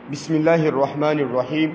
بسم الله الرحمن الرحيم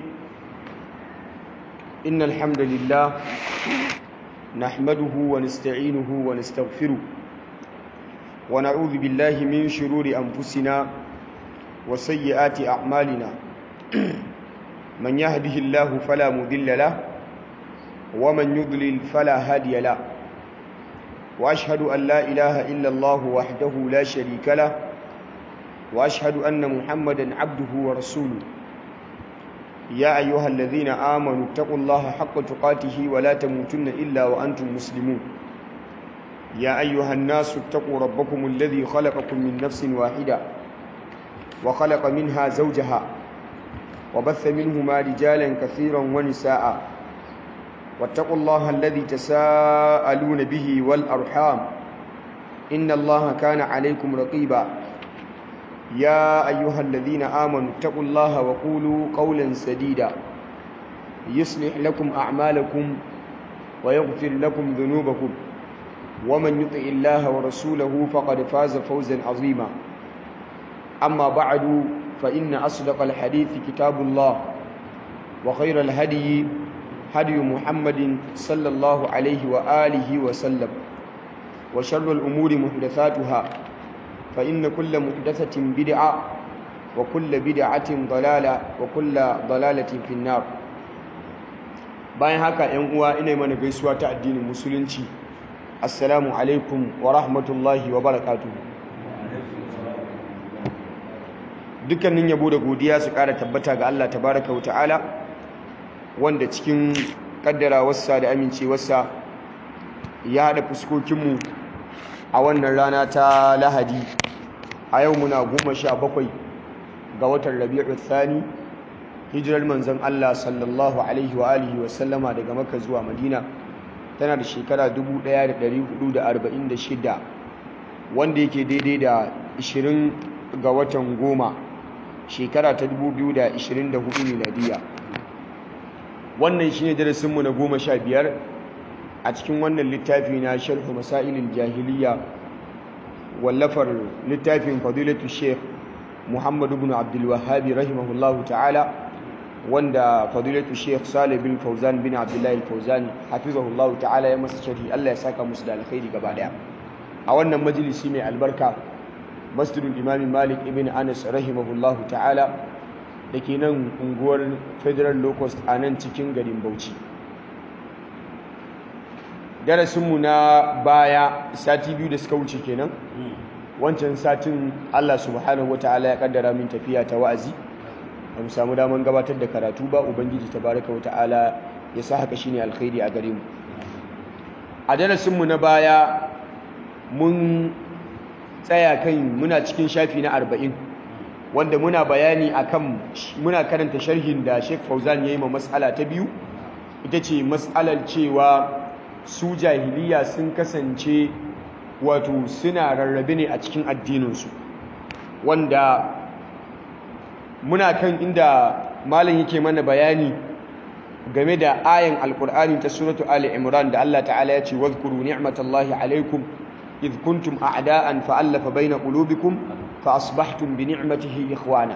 إن الحمد لله نحمده ونستعينه ونستغفره ونعوذ بالله من شرور أنفسنا وسيئات أعمالنا من يهده الله فلا مضل له ومن يضلل فلا هادي له وأشهد أن لا إله إلا الله وحده لا شريك له وأشهد أن محمدا عبده ورسوله يا أيها الذين آمنوا اتقوا الله حق تقاته ولا تموتن إلا وأنتم مسلمون يا أيها الناس اتقوا ربكم الذي خلقكم من نفس واحدة وخلق منها زوجها وبث منهما رجالا كثيرا ونساء واتقوا الله الذي تساءلون به والأرحام إن الله كان عليكم رقيبا يا أيها الذين آمنوا اتقوا الله وقولوا قولا سديدا يصلح لكم أعمالكم ويغفر لكم ذنوبكم ومن يطع الله ورسوله فقد فاز فوزا عظيما أما بعد فإن أصدق الحديث كتاب الله وخير الهدي هدي محمد صلى الله عليه وآله وسلم وشر الأمور محدثاتها فإن كل محدثة بدعة وكل بدعة ضلالة وكل ضلالة في النار bayan haka ‘yan uwa ina mana gaisuwa ta addinin musulunci assalamu alaikum wa rahmatullahi wa barakatu dukkanin yabo da godiya su ƙara tabbata ga Allah tabaraka wa ta'ala wanda cikin ƙaddarawarsa da amincewarsa ya haɗa fuskokinmu a wannan rana ta lahadi a yau muna goma sha bakwai ga watan rabi'u thani hijirar manzon Allah sallallahu alaihi wa alihi wa sallama daga maka zuwa madina tana da shekara 1446 wanda yake daidai da 20 ga watan goma shekara ta 2024 miladiya wannan shine darasinmu na goma sha biyar a cikin wannan littafi na sharhu masailin jahiliya wallafar littafin fadilatu sheikh muhammadu bin abdulwahabi rahimahullahu ta'ala wanda fadilatu sheikh salih bin fauzan bin abdullahi fauzan hafizahullahu ta'ala ya masa sharhi allah ya saka musu da alkhairi gaba daya a wannan majalisi mai albarka masjidul imami malik ibn anas rahimahullahu ta'ala da ke nan unguwar federal locust a nan cikin garin bauchi darasinmu na baya sati biyu da suka wuce kenan wancan satin Allah subhanahu wataala ya kaddara min tafiya ta wa'azi ba mu samu daman gabatar da karatu ba ubangiji tabaraka wataala ya sa haka shine alkhairi a gare mu a darasinmu na baya mun tsaya kan muna cikin shafi na arba'in wanda muna bayani akan muna karanta sharhin da Sheikh Fauzan yayi ma mas'ala ta biyu ita ce mas'alar cewa su jahiliya sun kasance wato suna rarrabe ne a cikin addininsu wanda muna kan inda malam yake mana bayani game da ayan alkur'ani ta suratu ali imran da Allah ta'ala ya ce wadhkuru ni'matallahi alaikum idh kuntum a'da'an fa'alafa baina qulubikum fa asbahtum bi ni'matihi ikhwana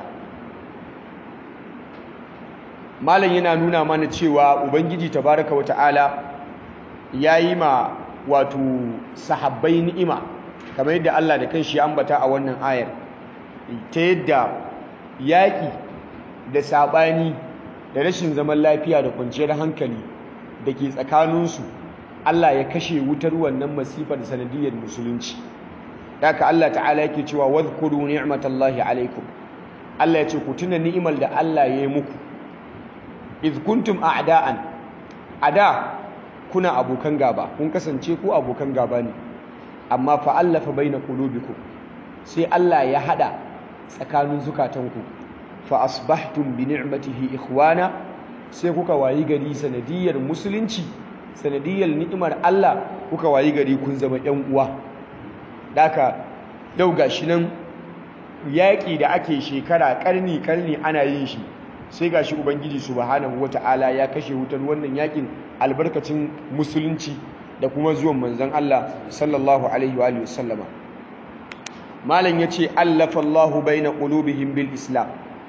malam yana nuna mana cewa ubangiji tabaraka wa ta'ala ya yi ma wato sahabbai ni'ima kamar yadda Allah da kanshi ya ambata a wannan ayar ta yadda yaƙi da saɓani da rashin zaman lafiya da kwanciyar hankali da ke tsakaninsu Allah ya kashe wutar wannan masifar sanadiyar musulunci daga Allah ta'ala yake cewa wadhkuru ni'matallahi alaikum Allah ya ce ku tuna ni'imar da Allah ya yi muku iz kuntum a'da'an ada kuna abokan gaba kun kasance ku abokan gaba ne amma fa'allafa baina qulubikum sai Allah ya hada tsakanin zukatanku fa asbahtum bi ni'matihi ikhwana sai kuka wayi gari sanadiyar musulunci sanadiyar ni'imar Allah kuka wayi gari kun zama ƴan uwa daka yau gashi nan yaƙi da ake shekara karni karni ana yin shi sai gashi ubangiji subhanahu wata'ala ya kashe wutar wannan yakin albarkacin musulunci da kuma zuwan manzon Allah sallallahu alaihi wa sallama malam yace allafa Allahu baina qulubihim bil islam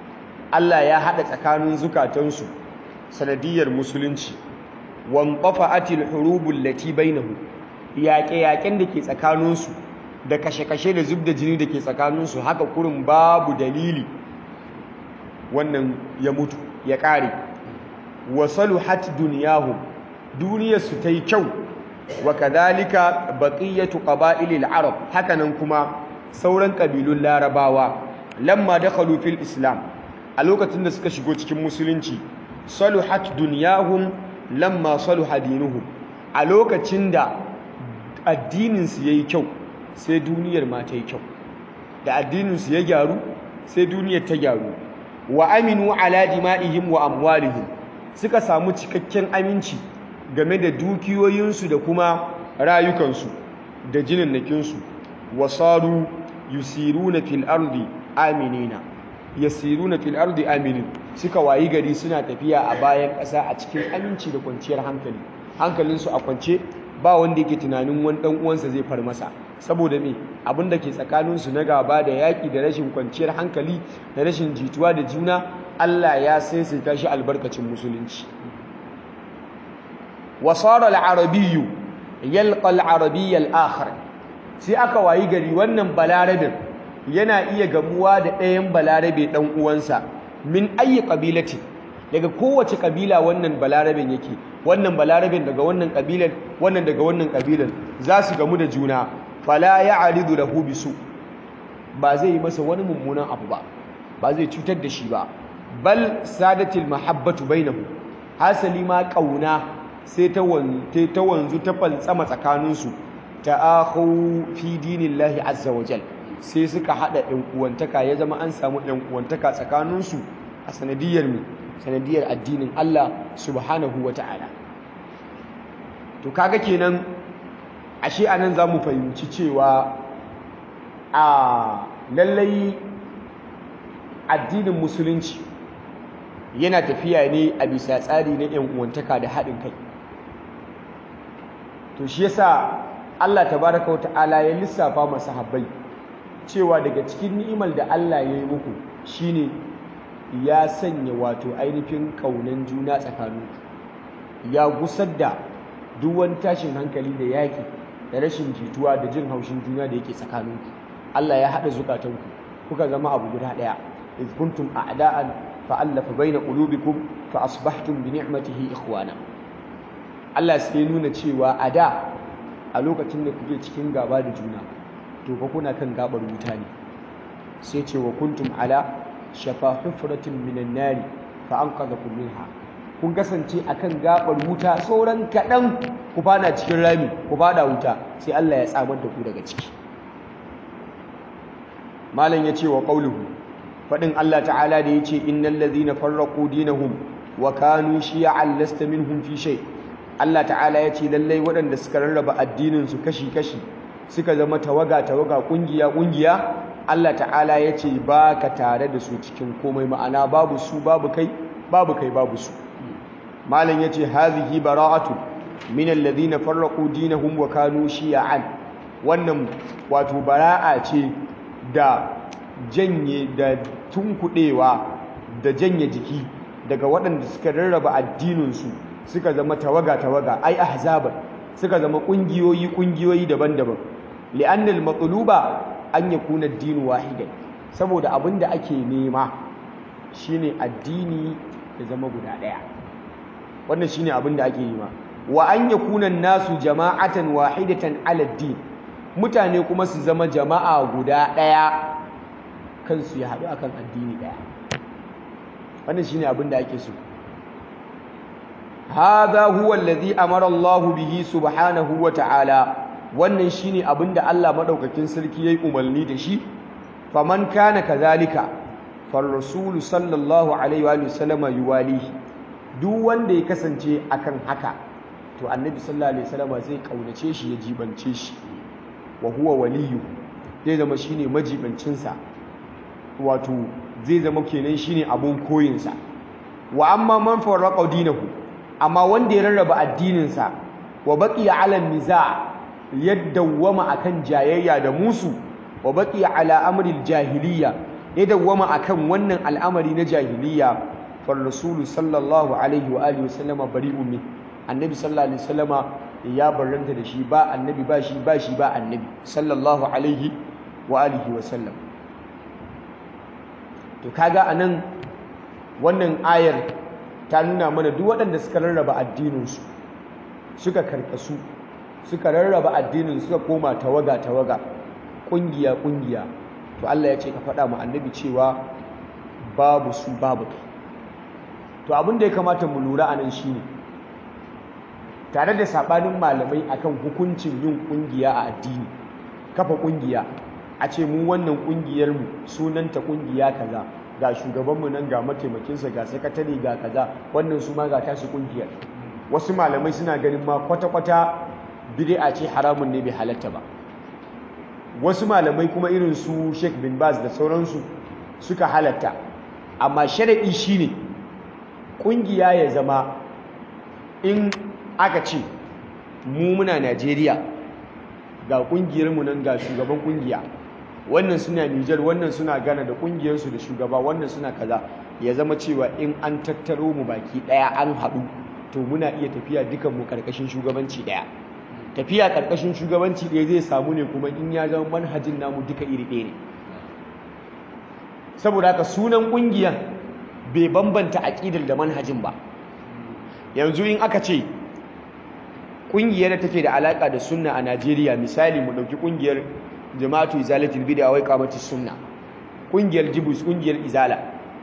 Allah ya hada tsakanin zukatansu sanadiyar musulunci wanqafa'atil hurubul lati bainahu yaƙe-yaƙen da ke tsakaninsu da kashe-kashe da zub da jini da ke tsakaninsu haka kurin babu dalili wannan ya mutu ya ƙare wasalu hat duniyahu duniyarsu ta yi kyau wa kadhalika baqiyatu qaba'ilil arab hakanan kuma sauran kabilun larabawa lamma dakhalu fil islam a lokacin da suka shigo cikin musulunci saluhat dunyahum lamma saluha dinuhum a lokacin da addininsu yayi kyau sai duniyar ma ta yi kyau da addininsu ya gyaru sai duniyar ta gyaru wa aminu ala dima'ihim wa amwalihim suka samu cikakken aminci game da dukiyoyinsu da kuma rayukansu da jininnakinsu wasaru yusiruna fil ardi aminina yasiruna fil ardi aminin suka wayi gari suna tafiya a bayan ƙasa a cikin aminci da kwanciyar hankali hankalinsu a kwance ba wanda yake tunanin wani dan uwansa zai far masa saboda me abin da ke tsakaninsu na gaba da yaƙi da rashin kwanciyar hankali da rashin jituwa da juna Allah ya saisaita shi albarkacin musulunci wasara al-arabiyyu yalqa al-arabiyya al-akhar sai aka wayi gari wannan balarabin yana iya gamuwa da ɗayan balarabe ɗan uwansa min ayi ƙabilati daga kowace ƙabila wannan balarabin yake wannan balarabin daga wannan ƙabilan wannan daga wannan ƙabilan za su gamu da juna fala ya'ridu lahu bisu ba zai yi masa wani mummunan abu ba ba zai cutar da shi ba bal sadatil mahabbatu bainahu hasali ma ƙauna sai ta wanzu ta wanzu ta fantsama tsakaninsu ta'akhu fi dinillahi azza wajal sai suka hada ɗan uwantaka ya zama an samu ɗan uwantaka tsakaninsu a sanadiyar mu sanadiyar addinin Allah subhanahu wata'ala to kaga kenan ashe anan zamu fahimci cewa a lallai addinin musulunci yana tafiya ne a bisa tsari na ɗan uwantaka da haɗin kai to shi yasa Allah tabaraka wa ta'ala ya lissafa masahabbai cewa daga cikin ni'imar da Allah ya yi muku shine ya sanya wato ainihin kaunan juna tsakaninku ya gusar da duk wani tashin hankali da yaƙi da rashin jituwa da jin haushin juna da yake tsakaninku Allah ya haɗa zukatanku kuka zama abu guda ɗaya iz kuntum a'da'an fa'allafa baina qulubikum fa asbahtum bi ni'matihi ikhwana Allah sai nuna cewa a da a lokacin da kuke cikin gaba da juna to fa kuna kan gabar wuta ne sai ce wa kuntum ala shafa hufratin minan nari fa anqadhakum minha kun kasance akan gabar wuta sauran kadan ku fada cikin rami ku fada wuta sai Allah ya tsamar da ku daga ciki malam ya ce wa qauluhu fadin Allah ta'ala da yace innal ladhina farraqu dinahum wa kanu shi'an lasta minhum fi shay' Allah ta'ala ya ce lallai waɗanda suka rarraba addininsu kashi-kashi suka zama tawaga-tawaga ƙungiya-ƙungiya Allah ta'ala ya ce ba ka tare da su cikin komai ma'ana babu su babu kai babu kai babu su malam ya ce hazihi bara'atu min alladhina farraqu dinahum wa kanu shi'an wannan wato bara'a ce da janye da tunkuɗewa da janye jiki daga waɗanda suka rarraba addininsu suka zama tawaga-tawaga ai ahzaban suka zama kungiyoyi kungiyoyi daban-daban li'annal matluba an yakuna ad-din wahidan saboda abinda ake nema shine addini ya zama guda daya wannan shine abinda ake nema wa an yakuna nasu jama'atan wahidatan 'ala ad-din mutane kuma su zama jama'a guda daya kansu ya haɗu akan addini daya wannan shine abinda ake so هذا هو الذي أمر الله به سبحانه وتعالى wannan shine abinda Allah madaukakin sarki yayi umarni da shi faman kana kazalika far rasul sallallahu alaihi wa sallam yuwalihi duk wanda ya kasance akan haka to annabi sallallahu alaihi wasallam zai kaunace shi ya jibance shi wa huwa waliyu zai zama shine majibancin sa wato zai zama kenan shine abun koyin sa wa amma man farraqa dinahu amma wanda ya rarraba addininsa wa baqiya ala niza ya dawwama akan jayayya da musu wa baqiya ala amril jahiliya ya dawwama akan wannan al'amari na jahiliya far rasulu sallallahu alaihi wa alihi wasallama bari'un min annabi sallallahu alaihi wasallama ya barranta da shi ba annabi ba shi ba shi ba annabi sallallahu alaihi wa alihi wasallam to kaga anan wannan ayar ta nuna mana duk waɗanda suka rarraba addininsu suka karkasu suka rarraba addinin suka koma tawaga tawaga ƙungiya ƙungiya to Allah ya ce ka faɗa mu annabi cewa babu su babu kai to abin da ya kamata mu lura anan shine tare da sabanin malamai akan hukuncin yin ƙungiya a addini kafa ƙungiya a ce mu wannan ƙungiyar mu sunanta ƙungiya kaza ga shugabanmu nan ga mataimakinsa ga sakatare ga kaza wannan su ma ga tashi ƙungiyar wasu malamai suna ganin ma kwata-kwata bid'a ce haramun ne bai halatta ba wasu malamai kuma irin su Sheikh bin Baz da sauransu suka halatta amma sharadi shine kungiya ya zama in aka ce mu muna Najeriya ga kungiyar mu nan ga shugaban kungiya wannan suna Niger wannan suna Ghana da kungiyar su da shugaba wannan suna kaza ya zama cewa in an tattaro mu baki daya an haɗu to muna iya tafiya dukan mu karkashin shugabanci daya tafiya karkashin shugabanci ɗaya zai samu ne kuma in ya zama manhajin namu duka iri ɗaya ne saboda haka sunan ƙungiyar bai bambanta aƙidar da manhajin ba yanzu in aka ce ƙungiyar da take da alaƙa da sunna a Najeriya misali mu ɗauki ƙungiyar jama'atu izalatul bid'a wai qamati sunna ƙungiyar jibus ƙungiyar izala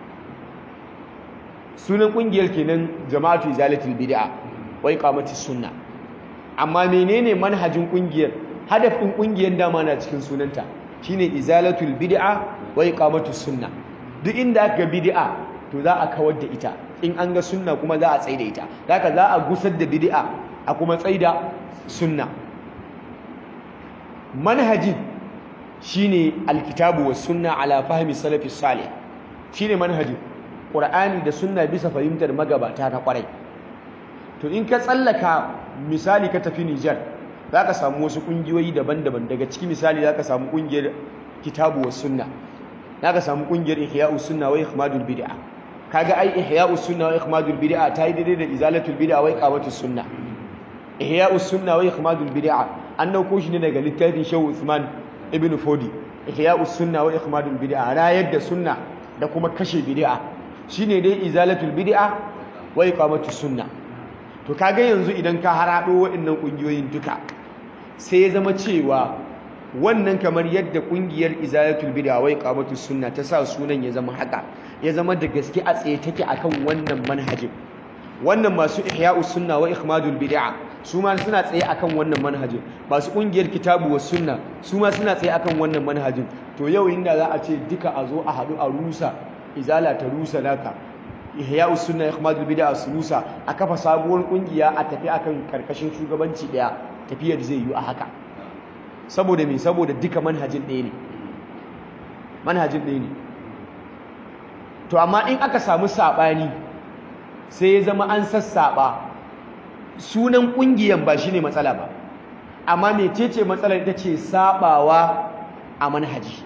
sunan ƙungiyar kenan jama'atu izalatul bid'a wai qamati sunna amma menene manhajin kungiyar hadafin kungiyar dama na cikin sunanta shine izalatul bid'a wa iqamatus sunna duk inda aka bid'a to za a kawar da ita in an ga sunna kuma za a tsaida ita haka za a gusar da bid'a a kuma tsaida sunna manhajin shine alkitabu was sunna ala fahmi salafi salih shine manhajin qur'ani da sunna bisa fahimtar magabata na kwarai to in ka tsallaka misali ka tafi Nijar za ka samu wasu ƙungiyoyi daban-daban daga ciki misali za ka samu ƙungiyar kitabu wa sunna za ka samu ƙungiyar ihya'u sunna wa ikhmadul bid'a kaga ai ihya'u sunna wa ikhmadul bid'a ta yi daidai da izalatul bid'a wa iqamatus sunna ihya'u sunna wa ikhmadul bid'a an dauko shi ne daga littafin Shehu Usman ibn Fodi ihya'u sunna wa ikhmadul bid'a rayar da sunna da kuma kashe bid'a shine dai izalatul bid'a wa iqamatus sunna to kaga yanzu idan ka harado waɗannan ƙungiyoyin duka sai ya zama cewa wannan kamar yadda ƙungiyar izalatul bid'a wai qamatus sunna ta sa sunan ya zama haka ya zama da gaske a tsaye take akan wannan manhajin wannan masu ihya'us sunna wa ikhmadul bid'a su ma suna tsaye akan wannan manhajin masu ƙungiyar kitabu was sunna su ma suna tsaye akan wannan manhajin to yau inda za a ce duka a zo a haɗu a rusa izala ta rusa naka ihya'us sunna ikhmadul bid'a rusa a kafa sabuwar kungiya a tafi akan karkashin shugabanci daya tafiyar zai yi a haka saboda me saboda duka manhajin ɗaya ne manhajin ɗaya ne to amma in aka samu sabani sai ya zama an sassaba sunan kungiyan ba shine matsala ba amma mecece matsalar ita ce sabawa a manhaji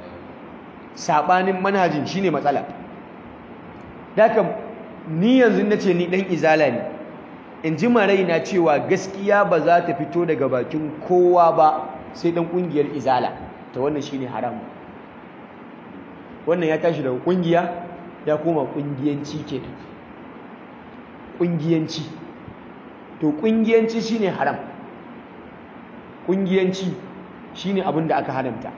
sabanin manhajin shine matsala Daka ni yanzu na ce ni ɗan izala ne in ji na cewa gaskiya ba za ta fito daga bakin kowa ba sai ɗan ƙungiyar izala ta wannan shine haram wannan ya tashi daga ƙungiya ya koma ƙungiyanci ke ƙungiyanci to ƙungiyanci shine haram ƙungiyanci shine abin da aka haramta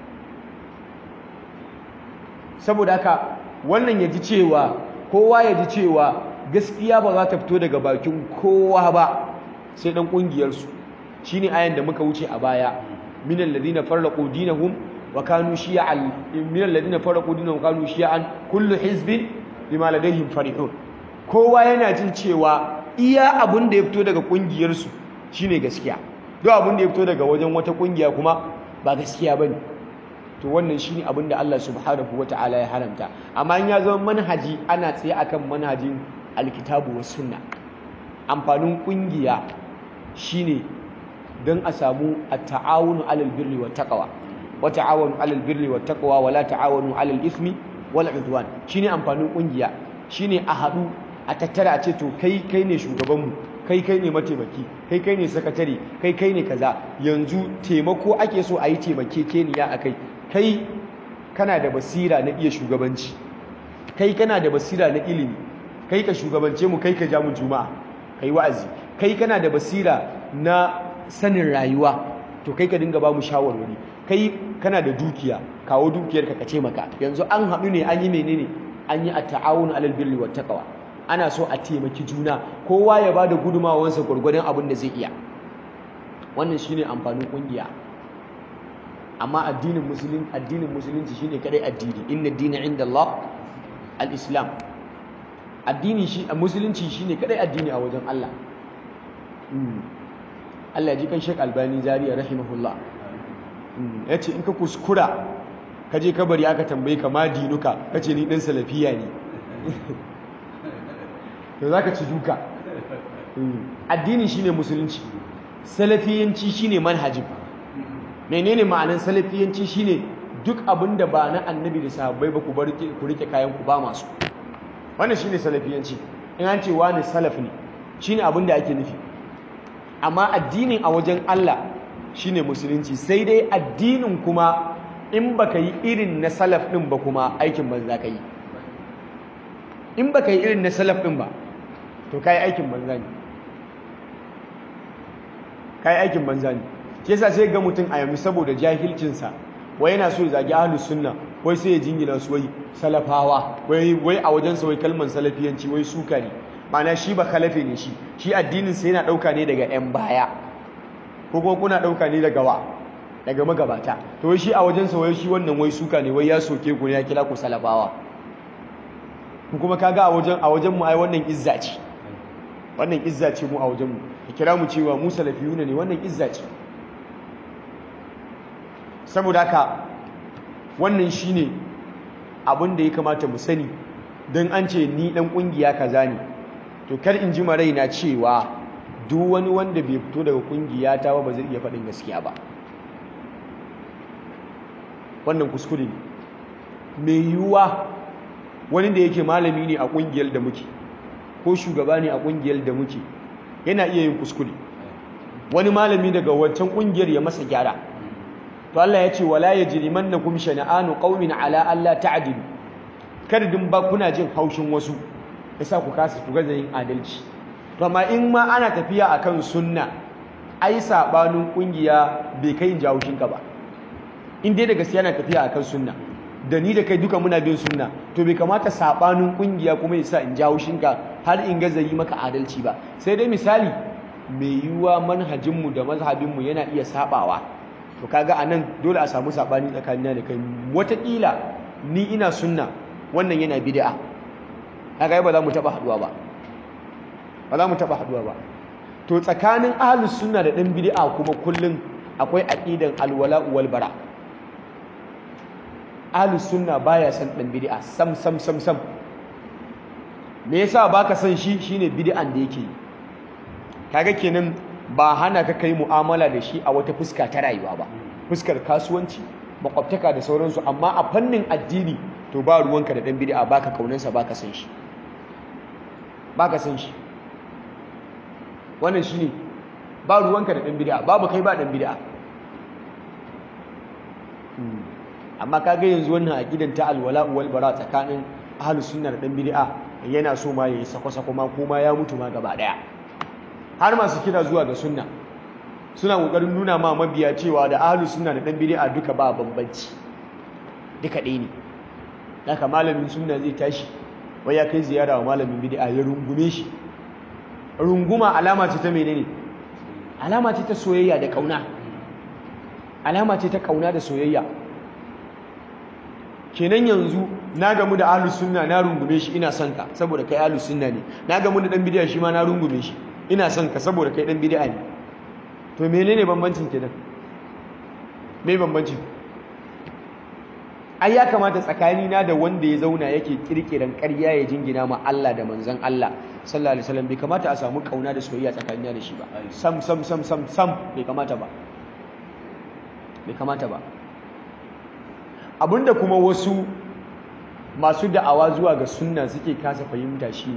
saboda haka wannan ya ji cewa kowa ya ji cewa gaskiya ba za ta fito daga bakin kowa ba sai dan kungiyarsu shine ayan da muka wuce a baya minal ladina farraqu dinahum wa kanu shi'an minal ladina farraqu dinahum wa kanu shi'an kullu hizbin bima ladayhim farihun kowa yana jin cewa iya abun da ya fito daga kungiyarsu shine gaskiya duk abun da ya fito daga wajen wata kungiya kuma ba gaskiya bane to wannan shine abin da Allah subhanahu wataala ya haramta amma in ya zama manhaji ana tsaye akan manhajin alkitabu was sunna amfanin kungiya shine don a samu at-ta'awunu 'alal birri wat taqwa wa ta'awanu 'alal birri wat taqwa wa la ta'awanu 'alal ithmi wal udwan shine amfanin kungiya shine a haɗu a tattara a ce to kai kai ne shugabanmu kai kai ne mataimaki kai kai ne sakatare kai kai ne kaza yanzu taimako ake so a yi taimakekeniya a kai kai kana da basira na iya shugabanci kai kana da basira na ilimi kai ka shugabance mu kai ka ja mu juma'a kai wa'azi kai kana da basira na sanin rayuwa to kai ka dinga ba mu shawarwari kai kana da dukiya kawo dukiyar ka ka taimaka yanzu an haɗu ne an yi menene an yi at-ta'awun 'alal birri wat taqwa ana so a taimaki juna kowa ya bada gudumawansa gurgurdan abin da zai iya wannan shine amfanin kungiya amma addinin musulun addinin musulunci shine kadai addini inna ad-dina 'inda Allah al-islam addini shi musulunci shine kadai addini a wajen Allah Allah ya ji kan Sheikh Albani Zaria rahimahullah yace in ka kuskura ka je kabari aka tambaye ka ma dinuka kace ni dan salafiya ne to zaka ci duka addini shine musulunci salafiyanci shine manhajin menene ma'anar salafiyanci shine duk abinda ba na annabi da sahabbai ba ku bar ku rike kayan ku ba masu wannan shine salafiyanci in an ce wani salaf ne shine abinda ake nufi amma addinin a wajen Allah shine musulunci sai dai addinin kuma in baka yi irin na salaf din ba kuma aikin banza ka yi in baka yi irin na salaf din ba to kai aikin banza ne kai aikin banza ne shi yasa sai ga mutum a yanzu saboda jahilcinsa wai yana so ya zagi ahlus sunna wai sai ya jingina su wai salafawa wai wai a wajen sa wai kalman salafiyanci wai suka ne ma'ana shi ba khalafe ne shi shi addinin sa yana dauka ne daga yan baya ko kuma kuna dauka ne daga wa daga magabata to wai shi a wajen sa wai shi wannan wai suka ne wai ya soke ku ne ya kila ku salafawa ku kuma kaga a wajen a wajen mu ai wannan izza ce wannan izza ce mu a wajen mu ka kira mu cewa mu salafiyuna ne wannan izza ce saboda haka wannan shine abin da ya kamata mu sani don an ce ni dan kungiya kaza ne to kar in ji raina cewa duk wani wanda bai fito daga kungiya ta ba ba zai iya faɗin gaskiya ba wannan kuskure ne mai yiwuwa wani da yake malami ne a kungiyar da muke ko shugaba ne a kungiyar da muke yana iya yin kuskure wani malami daga wancan kungiyar ya masa gyara to Allah ya ce wala yajrimannakum shana'anu qaumin ala alla ta'dilu kada din ba kuna jin haushin wasu yasa ku kasa ku gaza yin adalci to amma in ma ana tafiya akan sunna ai sabanin kungiya bai kai in ji haushin ka ba in dai da gaskiya na tafiya akan sunna da ni da kai duka muna bin sunna to bai kamata sabanin kungiya kuma yasa in ji haushin ka har in gaza yi maka adalci ba sai dai misali mai yiwuwa manhajinmu da mazhabinmu yana iya sabawa to kaga anan dole a samu sabani tsakanina da kai wataƙila ni ina sunna wannan yana bid'a kaga ba za mu taba haduwa ba ba za mu taba haduwa ba to tsakanin ahlus sunna da dan bid'a kuma kullun akwai aqidan alwala wal bara ahlus sunna baya san dan bid'a sam sam sam sam me yasa baka san shi shine bid'an da yake kaga kenan ba hana ka kai mu'amala da shi a wata fuska ta rayuwa ba fuskar kasuwanci makwabtaka da sauransu amma a fannin addini to ba ruwanka da dan bid'a baka kaunansa baka san shi baka san shi wannan shine ba ruwanka da dan bid'a babu kai ba dan bid'a amma kaga yanzu wannan aqidan ta alwala wal bara tsakanin ahlus sunna da dan bid'a yana so ma yayi sako-sako ma kuma ya mutu ma gaba daya har masu kira zuwa ga sunna suna kokarin nuna ma mabiya cewa da ahlus sunna da dan bid'a duka ba bambanci duka ɗaya ne haka malamin sunna zai tashi wai ya kai ziyara wa malamin bid'a ya rungume shi runguma alama ce ta menene alama ce ta soyayya da kauna alama ce ta kauna da soyayya kenan yanzu na gamu da ahlus sunna na rungume shi ina son ka saboda kai ahlus sunna ne na gamu da dan bid'a shi ma na rungume shi ina son ka saboda kai dan bid'a ne to menene bambancin kenan me bambancin ai ya kamata tsakani na da wanda ya zauna yake kirkiran ƙarya ya jingina ma Allah da manzon Allah sallallahu alaihi wasallam bai kamata a samu kauna da soyayya tsakanina da shi ba sam sam sam sam sam bai kamata ba bai kamata ba abinda kuma wasu masu da'awa zuwa ga sunna suke kasa fahimta shine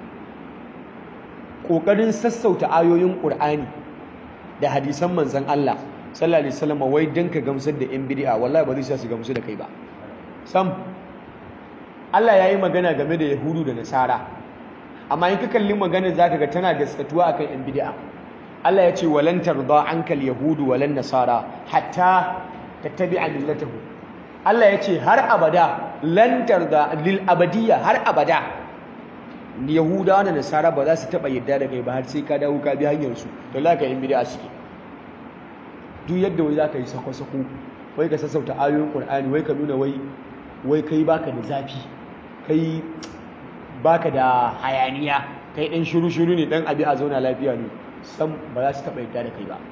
ƙoƙarin sassauta ayoyin ƙur'ani da hadisan manzan Allah sallallahu alaihi wasallam wai dan ka gamsar da yan bid'a wallahi ba zai sa su gamsu da kai ba sam Allah yayi magana game da yahudu da nasara amma in ka kalli magana zaka ga tana gaskatuwa akan yan bid'a Allah ya ce walan tarda ankal yahudu walan nasara hatta tattabi'a millatahu Allah ya ce har abada lan tarda lil abadiyya har abada yahudawa da nasara ba za su taba yadda da kai ba har sai ka dawo ka bi hanyar su to la ka yin bid'a suke duk yadda wai zaka yi sako-sako wai ka sassauta ayoyin Qur'ani wai ka nuna wai wai kai baka da zafi kai baka da hayaniya kai dan shiru-shiru ne dan abi a zauna lafiya ne sam ba za su taba yadda da kai ba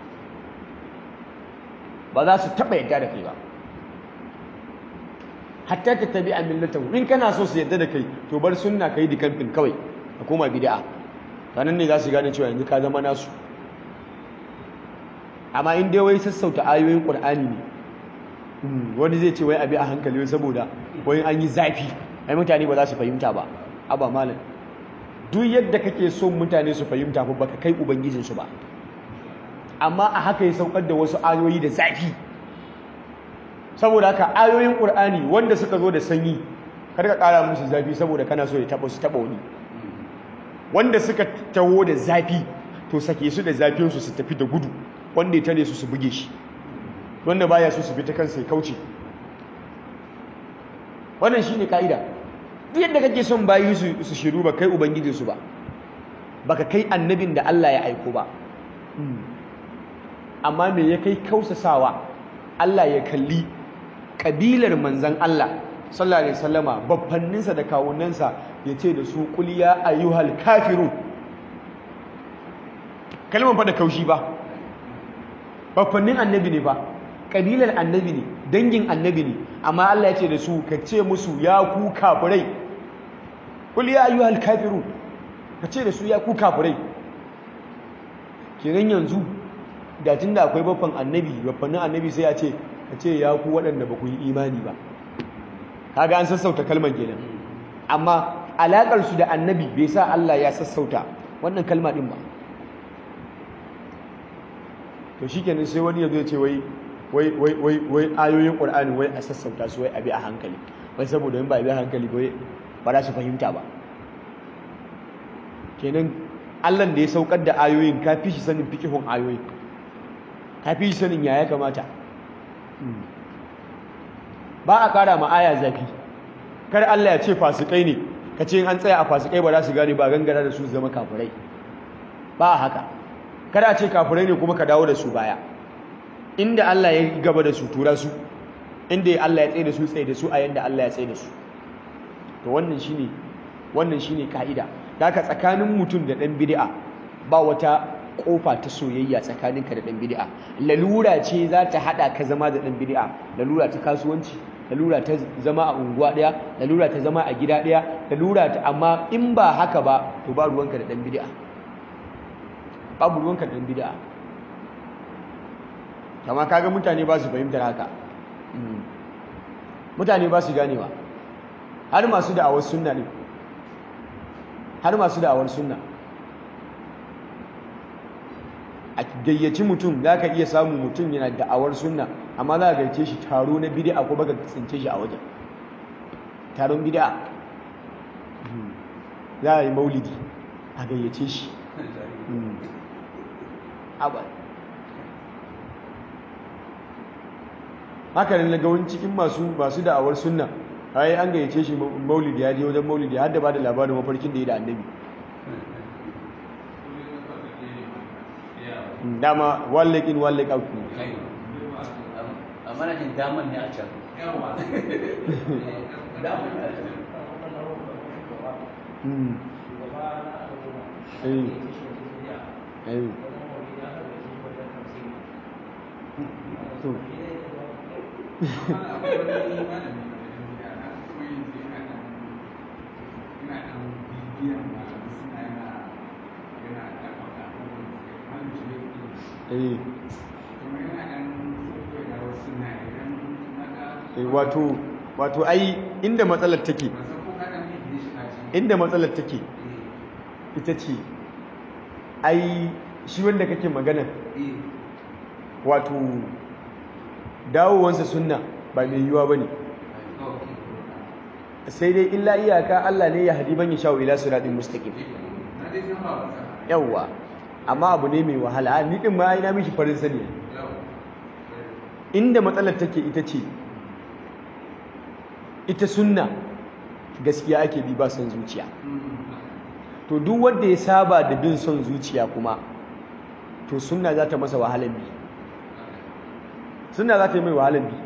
ba za su taba yadda da kai ba hatta ta tabi a millatahu in kana so su yadda da kai to bar sunna kai di kamfin kawai ka koma bid'a sanan ne za su gane cewa yanzu ka zama nasu amma in dai wai sassauta ayoyin qur'ani ne wani zai ce wai abi a hankali wai saboda wai an yi zafi ai mutane ba za su fahimta ba aba malam duk yadda kake son mutane su fahimta ba baka kai ubangijin su ba amma a haka ya saukar da wasu ayoyi da zafi saboda haka ayoyin qur'ani wanda suka zo da sanyi kar ka kara musu zafi saboda kana so ya taba su taba wani wanda suka taho da zafi to sake su da zafin su su tafi da gudu wanda ya tare su su buge shi wanda baya so su bi ta kansa ya kauce wannan shine kaida duk yadda kake son bayi su su shiru ba kai ubangijin su ba baka kai annabin da Allah ya aiko ba amma me ya kai kausasawa Allah ya kalli kabilar manzan Allah sallallahu alaihi wasallama babbanninsa da kawunansa ya ce da su qul ya ayyuhal kafirun kalmar fa da kaushi ba babbannin annabi ne ba kabilar annabi ne dangin annabi ne amma Allah ya ce da su ka ce musu ya ku kafirai qul ya ayyuhal kafirun ka ce da su ya ku kafirai kenan yanzu da tunda akwai babban annabi babbannin annabi sai ya ce ka ce ya ku waɗanda ba ku yi imani ba kaga an sassauta kalmar kenan amma alaƙar su da annabi bai sa Allah ya sassauta wannan kalma din ba to shikenan sai wani yazo ya ce wai wai wai wai wai ayoyin Qur'ani wai a sassauta su wai abi a hankali wai saboda in ba abi a hankali ba ba za su fahimta ba kenan Allah da ya saukar da ayoyin ka fi shi sanin fikihun ayoyin ka fi shi sanin ya ya kamata ba a kara ma aya zafi kar Allah ya ce fasikai ne ka ce an tsaya a fasikai ba za su gane ba gangara da su zama kafirai ba a haka kada ce kafirai ne kuma ka dawo da su baya inda Allah ya gaba da su tura su inda Allah ya tsaye da su tsaye da su a yanda Allah ya tsaye da su to wannan shine wannan shine kaida haka tsakanin mutum da dan bid'a ba wata kofa ta soyayya tsakaninka da dan bid'a lalura ce za ta hada ka zama da dan bid'a lalura ta kasuwanci lalura ta zama a unguwa daya lalura ta zama a gida daya lalura ta amma in ba haka ba to ba ruwanka da dan bid'a babu ruwanka da dan bid'a amma kaga mutane ba su fahimtar haka mutane ba su ganewa har masu da'awar sunna ne har masu da'awar sunna a gayyaci mutum za ka iya samun mutum yana da'awar sunna amma za ka gayyace shi taro na bid'a ko baka tsince shi a wajen taron bid'a za a yi maulidi a gayyace shi haka ne ga wani cikin masu masu da'awar sunna ai an gayyace shi maulidi ya je wajen maulidi har da ba da labarin mafarkin da ya da annabi dama one leg in one leg out ne a manajin daman ne a can daman ne a can wato wato ai inda matsalar take inda matsalar take ita ce ai shi wanda kake magana wato dawowansa sunna ba mai yiwuwa ba ne sai dai illa iyaka Allah ne ya hadi ban ya sha'u ila siratin mustaqim yawwa amma abu ne mai wahala ni din ma ina mishi farin sani inda matsalar take ita ce ita sunna gaskiya ake bi ba son zuciya to duk wanda ya saba da bin son zuciya kuma to sunna za ta masa wahalar bi sunna za ta yi mai wahalar bi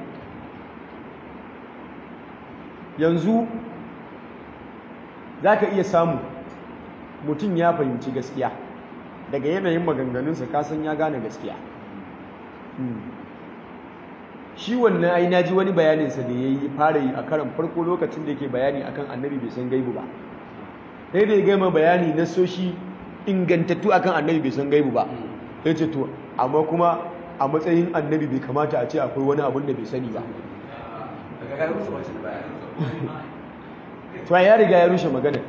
yanzu za ka iya samu mutum ya fahimci gaskiya daga yanayin maganganunsa kasan ya gane gaskiya shi wannan ai naji wani bayaninsa da ya yi fara yi a karan farko lokacin da yake bayani akan annabi bai san gaibu ba sai da ya gama bayani na soshi ingantattu akan annabi bai san gaibu ba sai ce to amma kuma a matsayin annabi bai kamata a ce akwai wani abun da bai sani ba to ya riga ya rushe magana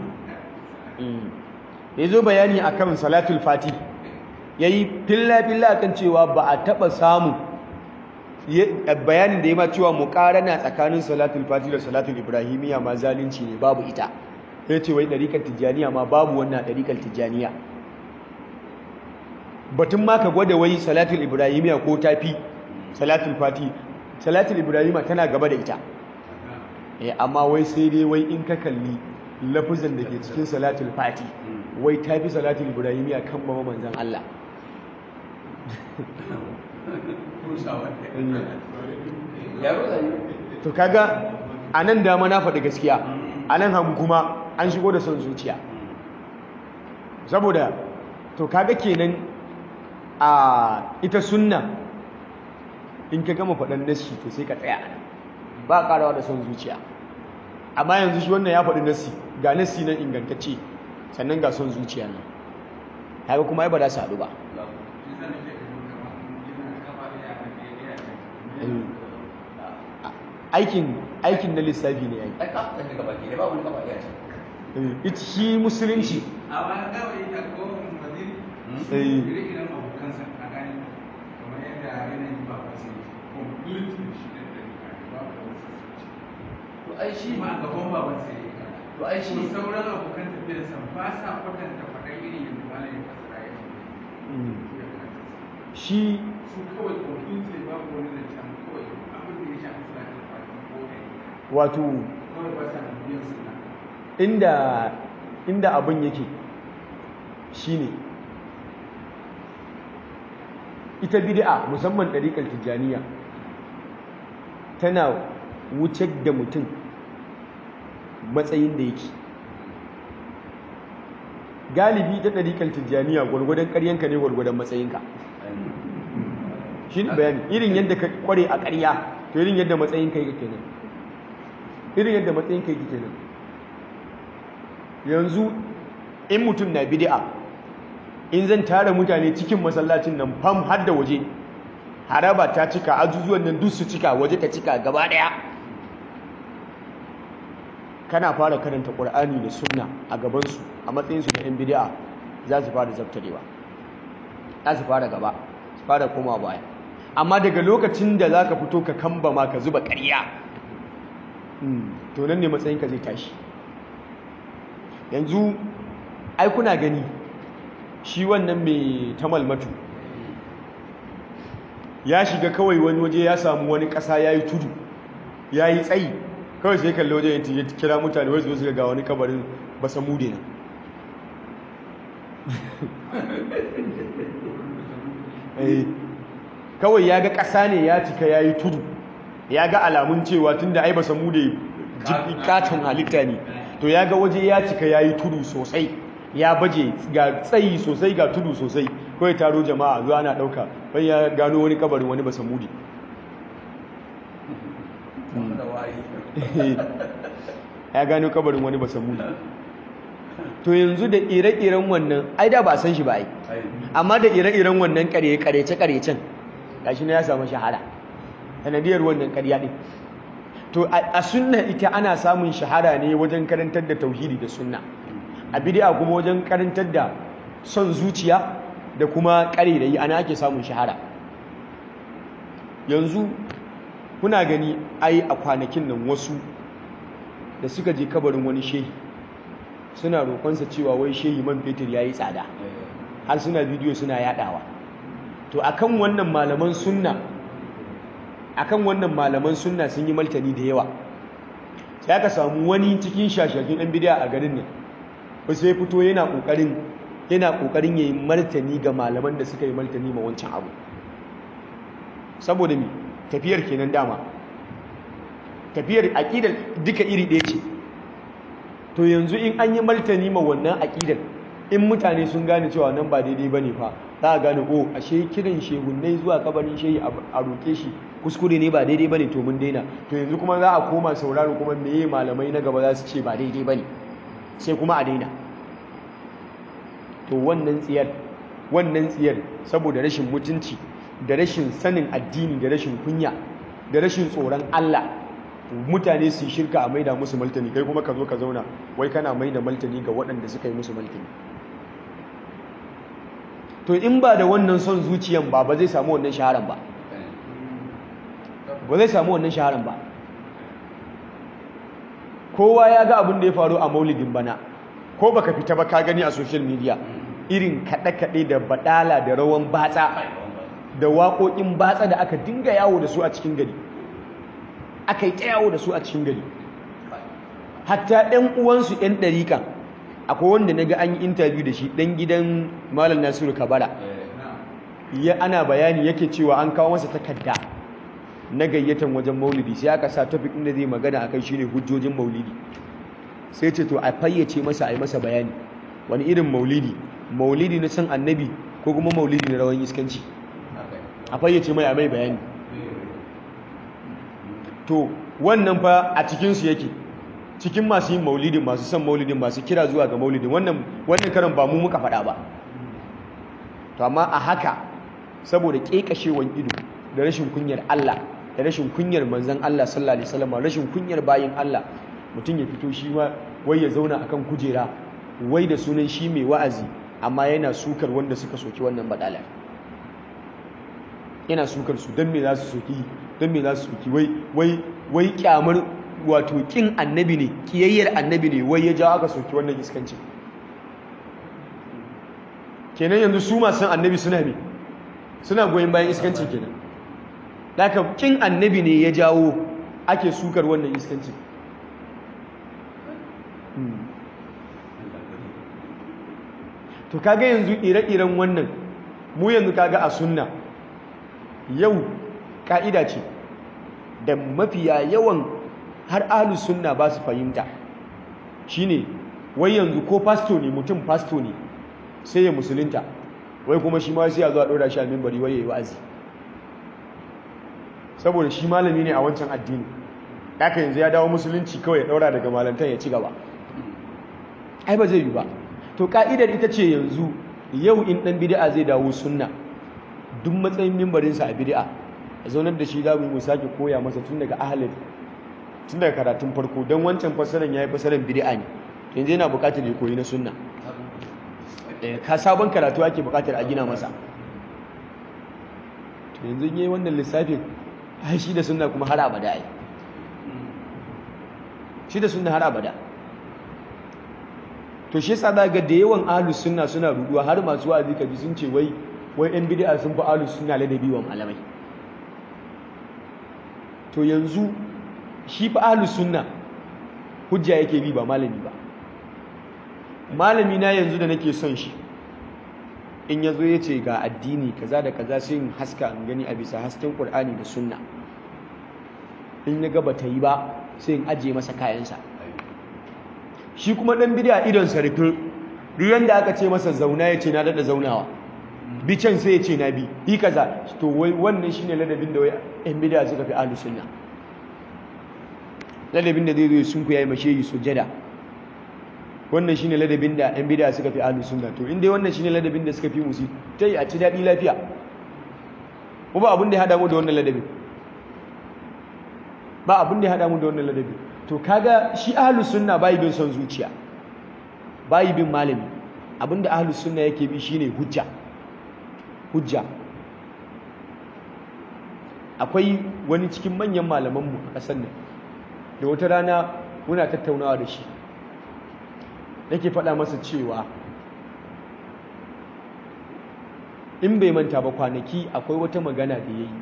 ya zo bayani akan salatul fati ya yi filla-filla akan cewa ba a taɓa samu bayanin da ya ma cewa muƙarana tsakanin salatul fati da salatul ibrahimiyya ma zalunci ne babu ita ya ce wai ɗarikar tijjaniya ma babu wannan ɗarikar tijjaniya batun ma ka gwada wai salatul ibrahimiyya ko tafi salatul fati salatul ibrahimiyya tana gaba da ita amma wai sai dai wai in ka kalli lafuzan da ke cikin salatul fati wai tafi salatul ibrahimiyya kan mama manzan Allah to kaga a nan dama na faɗi gaskiya a nan hagu kuma an shigo da son zuciya saboda to kaga kenan a ita sunna in ka gama faɗan nassi to sai ka tsaya ba ƙarawa da son zuciya amma yanzu shi wannan ya faɗi nassi ga nassi nan ingantacce sannan ga son zuciya nan haka kuma ai ba za su haɗu ba aikin aikin na lissafi ne yayi ita shi musulunci a wani kawai da kowane waziri ire-iren abokansa a gani kamar yadda yanayin ba wasu complete shi da ɗari ba ba wasu to ai shi ma gaban baban sai ya to ai shi kuma sauran abokan tafiyarsa ba sa kwatanta faɗan irin yadda malam ya fasara ya shi su kawai complete babu wani zancen kawai abin da ya shafi salatin fati ko ɗari wato kawai ba sa biyan suna inda inda abin yake shine ita bid'a musamman ɗariƙar tijjaniya tana wuce da mutum matsayin da yake galibi ta ɗariƙar tijjaniya gwargwadon ƙaryanka ne gwargwadon matsayinka shi ne bayani irin yadda ka kware a ƙarya to irin yadda matsayinka yake kenan irin yadda matsayinka yake kenan yanzu in mutum na bid'a in zan tara mutane cikin masallacin nan fam har da waje haraba ta cika ajujuwan nan duk su cika waje ta cika gaba daya kana fara karanta qur'ani da sunna a gaban su a matsayin su na yan bid'a za su fara zabtarewa za su fara gaba su fara koma baya amma daga lokacin da zaka fito ka kamba ma ka zuba ƙarya to nan ne matsayinka zai tashi yanzu ai kuna gani shi wannan mai tamalmatu ya shiga kawai wani waje ya samu wani ƙasa ya yi tudu ya yi tsayi kawai sai kalli waje ya kira mutane wai zuwa ga wani kabarin basa mude na kawai ya ga ƙasa ne ya cika ya yi tudu ya ga alamun cewa tun da ai basa mude katon halitta ne to ya ga waje ya cika ya yi tudu sosai ya baje ga tsayi sosai ga tudu sosai kawai taro jama'a zuwa ana ɗauka wani ya gano wani kabarin wani basa mudi ya gano kabarin wani basa mudi to yanzu da ire-iren wannan ai da ba san shi ba ai amma da ire-iren wannan karece-karecen gashi na ya samu shahara sanadiyar wannan karya ɗin to a sunna ita ana samun shahara ne wajen karantar da tauhidi da sunna a bid'a kuma wajen karantar da son zuciya da kuma ƙarerayi ana ake samun shahara yanzu kuna gani ai a kwanakin nan wasu da suka je kabarin wani shehi suna roƙonsa cewa wai shehi man fetur ya yi tsada har suna bidiyo suna yadawa to akan wannan malaman sunna akan wannan malaman sunna sun yi martani da yawa sai aka samu wani cikin shashakin ɗan bidiya a garin nan ba sai fito yana ƙoƙarin yana ƙoƙarin yayi martani ga malaman da suka yi martani ma wancan abu saboda mi tafiyar kenan dama tafiyar aƙidar duka iri ɗaya ce to yanzu in an yi martani ma wannan aƙidar in mutane sun gane cewa nan ba daidai ba ne fa za a gane o ashe kiran shehunnai zuwa kabarin shehi a roƙe shi kuskure ne ba daidai ba ne to mun daina to yanzu kuma za a koma sauraro kuma meye malamai na gaba za su ce ba daidai ba ne sai kuma a daina to wannan tsiyar wannan tsiyar saboda rashin mutunci da rashin sanin addini da rashin kunya da rashin tsoron Allah mutane su shirka a maida musu maltani kai kuma ka zo ka zauna wai kana maida maltani ga waɗanda suka yi musu maltani to in ba da wannan son zuciyan ba ba zai samu wannan shaharan ba ba zai samu wannan shaharan ba kowa ya ga abin da ya faru a maulidin bana ko baka fita ba ka gani a social media irin kaɗe-kaɗe da baɗala da rawan batsa da waƙoƙin batsa da aka dinga yawo da su a cikin gari aka yi ta yawo da su a cikin gari hatta ɗan uwansu ɗan ɗariƙa akwai wanda na ga an yi intabiyu da shi ɗan gidan malam nasiru kabara ya ana bayani yake cewa an kawo masa takarda na gayyatan wajen maulidi sai aka sa topic ɗin da zai magana akai shine hujjojin maulidi sai ce to a fayyace masa a yi masa bayani wani irin maulidi maulidi na san annabi ko kuma maulidi na rawan iskanci a fayyace mai a mai bayani to wannan fa a cikinsu yake cikin masu yin maulidin masu son maulidin masu kira zuwa ga maulidin wannan wannan karan ba mu muka faɗa ba to amma a haka saboda ƙeƙashewan ido da rashin kunyar Allah da rashin kunyar manzon Allah sallallahu alaihi wasallam rashin kunyar bayin Allah mutum ya fito shi ma wai ya zauna akan kujera wai da sunan shi mai wa'azi amma yana sukar wanda suka soki wannan badala yana sukar su don me za su soki don me za su soki wai wai wai kyamar wato kin annabi ne kiyayyar annabi ne wai ya jawo aka soki wannan iskanci kenan yanzu su masu annabi suna me suna goyon bayan iskancin kenan daga kin annabi ne ya jawo ake sukar wannan iskancin to kaga yanzu ire-iren wannan mu yanzu kaga a sunna yau ka'ida ce da mafiya yawan har ahlus sunna ba su fahimta shine wai yanzu ko pasto ne mutum pasto ne sai ya musulunta wai kuma shi ma sai ya zo a ɗora shi a mimbari wai ya yi wa'azi saboda shi malami ne a wancan addini haka yanzu ya dawo musulunci kawai ya ɗaura daga malantan ya ci gaba ai ba zai yi ba to ka'idar ita ce yanzu yau in ɗan bid'a zai dawo sunna duk matsayin mimbarinsa a bid'a a zaunar da shi za mu sake koya masa tun daga ahalin tun daga karatun farko don wancan fassarar ya yi fassarar bid'a ne yanzu yana buƙatar ya koyi na sunna ka sabon karatu ake buƙatar a gina masa to yanzu yi wannan lissafin ai shi da sunna kuma har abada ai shi da sunna har abada to shi yasa za ga da yawan ahlus sunna suna ruduwa har masu wa'azi kaji sun ce wai wai yan bid'a sun fi ahlus sunna ladabi wa malamai to yanzu shi fa ahlus sunna hujja yake bi ba malami ba malami na yanzu da nake son shi in yazo yace ga addini kaza da kaza sai in haska in gani a bisa hasken Qur'ani da sunna in ya ga bata yi ba sai in ajiye masa kayansa shi kuma dan bid'a idon sa rufe duk yanda aka ce masa zauna yace na dada zaunawa bi can sai yace na bi yi kaza to wai wannan shine ladabin da wai yan bid'a suka fi ahlus sunna ladabin da zai zo sun ku yayi mashe yi sujada wannan shine ladabin da yan bid'a suka fi ahlus sunna to in dai wannan shine ladabin da suka fi musu tai a ci dadi lafiya ko ba abin da ya hada mu da wannan ladabin ba abin da ya haɗa mu da wannan ladabi to kaga shi ahlus sunna bai bin son zuciya bai bin malami abinda ahlus sunna yake bi shine hujja hujja akwai wani cikin manyan malamanmu a ƙasar nan da wata rana muna tattaunawa da shi nake faɗa masa cewa in bai manta ba kwanaki akwai wata magana da ya yi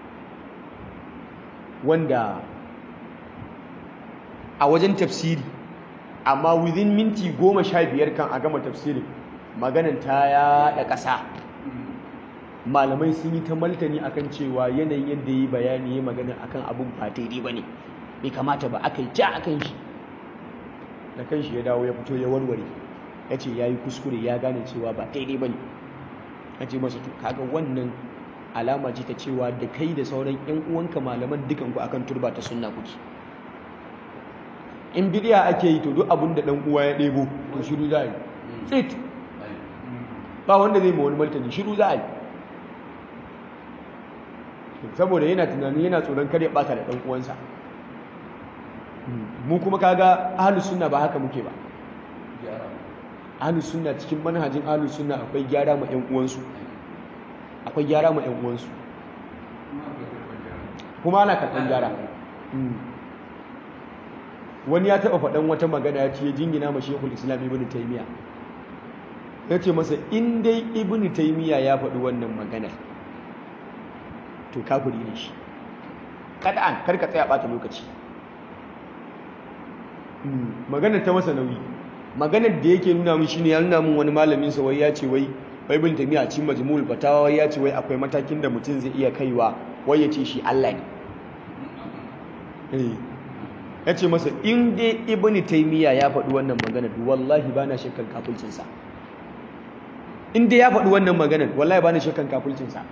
wanda a wajen tafsiri amma within minti goma sha biyar kan a gama tafsirin maganan ta yaɗa ƙasa malamai sun yi ta maltani akan cewa yanayin yadda yi bayani ya magana akan abin ba daidai ba ne bai kamata ba aka yi ja akan shi da kan shi ya dawo ya fito ya warware ya ce ya yi kuskure ya gane cewa ba daidai ba ne ya ce masa to kaga wannan alama ce ta cewa da kai da sauran yan uwanka malaman dukanku akan turba ta sunna kuke in bidiya ake yi to duk abin da dan uwa ya ɗebo to shiru za a yi tsit ba wanda zai ma wani martani shiru za a yi saboda yana tunanin yana tsoron kar ya bata da dan uwansa mu kuma kaga ahlus sunna ba haka muke ba ahlus sunna cikin manhajin ahlus sunna akwai gyara ma ƴan uwansu akwai gyara ma ƴan uwansu kuma ana karɓar gyara wani ya taɓa faɗan wata magana ya ce ya jingina ma shekul islam ibn taimiya ya ce masa in dai ibn taimiya ya faɗi wannan maganar to kafiri ne shi kada an karka tsaya ɓata lokaci maganar ta masa nauyi maganar da yake nuna mun shine ya nuna mun wani malamin sa wai ya ce wai wai ibn taimiya cikin majmu'ul fatawa wai ya ce wai akwai matakin da mutum zai iya kaiwa wai ya ce shi Allah ne eh ya ce masa in dai ibn taimiyya ya faɗi wannan maganar wallahi ba na shakkan kafulcinsa in dai ya faɗi wannan maganar wallahi ba na shakkan kafulcinsa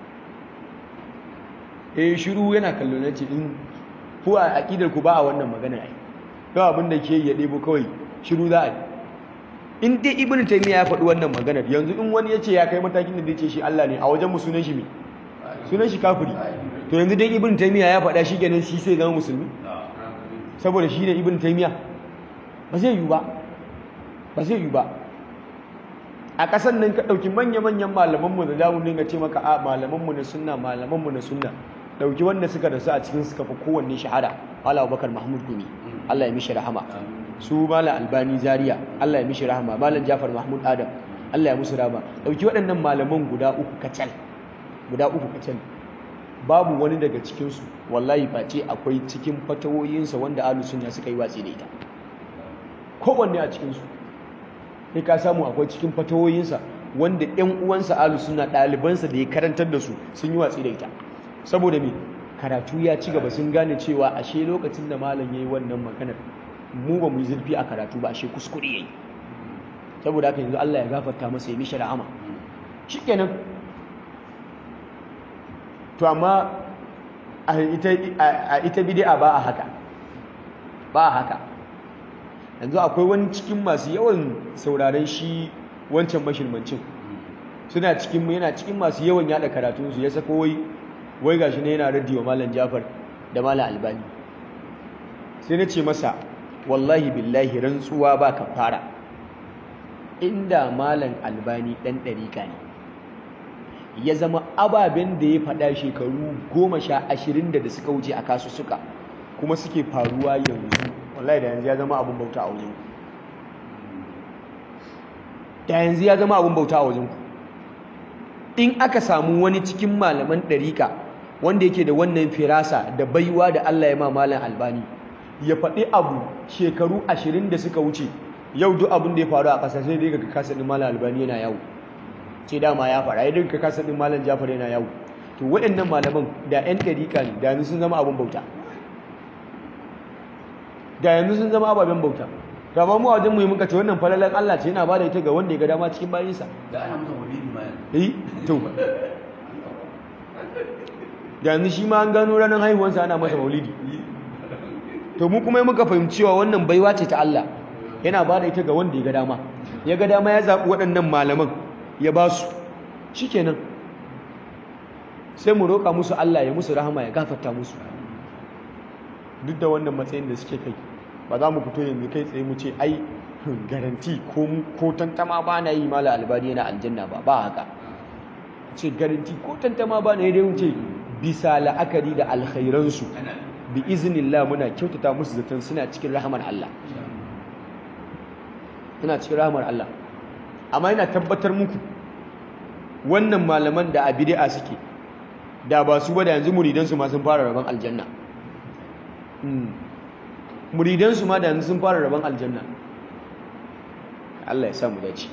eh shiru yana kallo na ce in ku a aƙidar ku ba a wannan maganar ai kawai abin da ke ya ɗebo kawai shiru za a yi in dai ibn taimiyya ya faɗi wannan maganar yanzu in wani ya ce ya kai matakin da zai ce shi Allah ne a wajen mu sunan shi me sunan shi kafiri to yanzu dai ibn taimiyya ya faɗa shi kenan shi sai zama musulmi saboda shi ne ibn taimiya ba zai yi ba ba zai yi ba a ƙasar nan ka ɗauki manya-manyan malamanmu da damu dinga ce maka a malamanmu na sunna malamanmu na sunna ɗauki wanda suka rasu a cikin suka fi kowanne shahada ala abubakar mahmud gumi allah ya mishi rahama su malam albani zaria allah ya mishi rahama malam jafar mahmud adam allah ya musu rahama ɗauki waɗannan malaman guda uku kacal guda uku kacal babu wani daga cikinsu wallahi face akwai cikin fatawoyinsa wanda ahlus sunna suka yi watsi da ita kowanne a cikinsu sai ka samu akwai cikin fatawoyinsa wanda ƴan uwansa ahlus sunna ɗalibansa da ya karantar da su sun yi watsi da ita saboda me karatu ya ci gaba sun gane cewa ashe lokacin da malam yayi wannan maganar mu ba mu yi zurfi a karatu ba ashe kuskure yayi saboda haka yanzu Allah ya gafarta masa ya mishi rahama shikenan to amma a ita bid'a ba a haka ba a haka yanzu akwai wani cikin masu yawan sauraren shi wancan mashirmancin suna cikin yana cikin masu yawan yada karatunsu ya sako wai wai gashi ne yana raddi wa malam Jafar da malam Albani sai na ce masa wallahi billahi rantsuwa ba ka fara inda malam Albani dan dariƙa ne ya zama ababen da ya faɗa shekaru goma sha ashirin da da suka wuce a kasu suka kuma suke faruwa yanzu wallahi da yanzu ya zama abin bauta a wajen da yanzu ya zama abin bauta a wajen in aka samu wani cikin malaman ɗarika wanda yake da wannan firasa da baiwa da Allah ya ma malam albani ya faɗi abu shekaru ashirin da suka wuce yau duk abin da ya faru a ƙasa sai dai ga kasa ɗin malam albani yana yawo ce dama ya fara ya dinka kasa din malam Jafar yana yawo to waɗannan malaman da ƴan ɗariƙa ne da yanzu sun zama abin bauta da yanzu sun zama ababen bauta to amma mu a wajen mu muka ce wannan falalan Allah ce yana bada ita ga wanda ya ga dama cikin bayinsa da ana masa maulidi ma eh to da yanzu shi ma an gano ranar haihuwarsa ana masa maulidi to mu kuma muka fahimci cewa wannan baiwa ce ta Allah yana bada ita ga wanda ya ga dama ya ga dama ya zaɓi waɗannan malaman ya ba su shi kenan sai mu roƙa musu Allah ya musu rahama ya gafarta musu duk da wannan matsayin da suke kai ba za mu fito yanzu kai tsaye mu ce ai garanti ko tantama ba na yi mala albani yana aljanna ba ba haka ce garanti ko tantama ba na yi dai mu ce bisa la'akari da alkhairansu bi iznillah muna kyautata musu zaton suna cikin rahamar Allah suna cikin rahamar Allah amma yana tabbatar muku wannan malaman da a bid'a suke da ba su ba da yanzu muridansu ma sun fara rabon aljanna muridansu ma da yanzu sun fara rabon aljanna Allah ya sa mu dace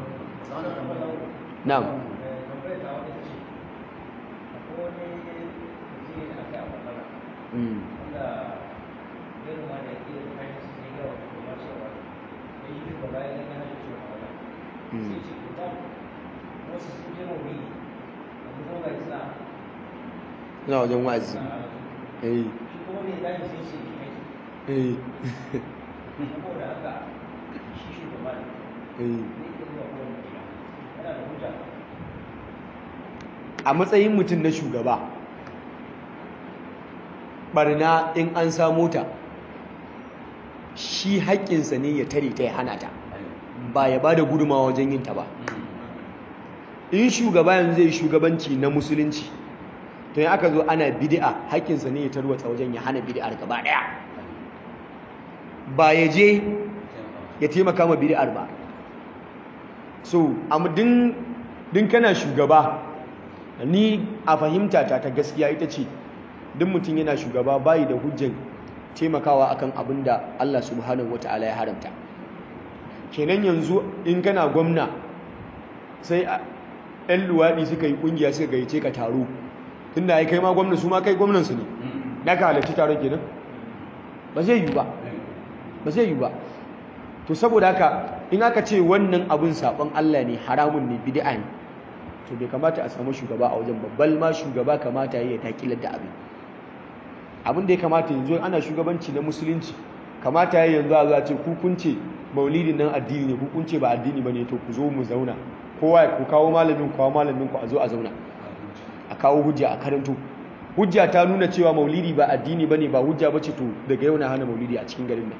na'am mm na wajen wazi eh eh a matsayin mutum na shugaba barna in an samu ta shi haƙƙinsa ne ya tare ta ya hana ta ba ya ba da gudumawa wajen yin ta ba in shugaba yanzu zai shugabanci na musulunci to yi aka zo ana bid'a haƙƙinsa ne ya tarwatsa wajen ya hana bid'ar gaba ɗaya ba ya je ya taimaka ma bid'ar ba so din din kana shugaba ni a fahimta ta ta gaskiya ita ce duk mutum yana shugaba bayi da hujjan taimakawa akan abin da Allah subhanahu wata'ala ya haramta kenan yanzu in kana gwamna sai ɗan luwaɗi suka yi ƙungiya suka gayyace ka taro tunda ya kai ma gwamna su ma kai gwamnansu ne na ka halarci taron kenan ba zai yi ba ba zai yi ba to saboda haka in aka ce wannan abin saɓon Allah ne haramun ne bid'a ne to bai kamata a samu shugaba a wajen babbal ma shugaba kamata ya takilar da abin abin da ya kamata yanzu ana shugabanci na musulunci kamata ya yanzu a za ce ku kun ce maulidin nan addini ne ku kun ce ba addini ba ne to ku zo mu zauna kowa ya ku kawo malamin kawo malamin ku a zo a zauna a kawo hujja a karanto hujja ta nuna cewa maulidi ba addini bane ba hujja bace to daga yau na hana maulidi a cikin garin nan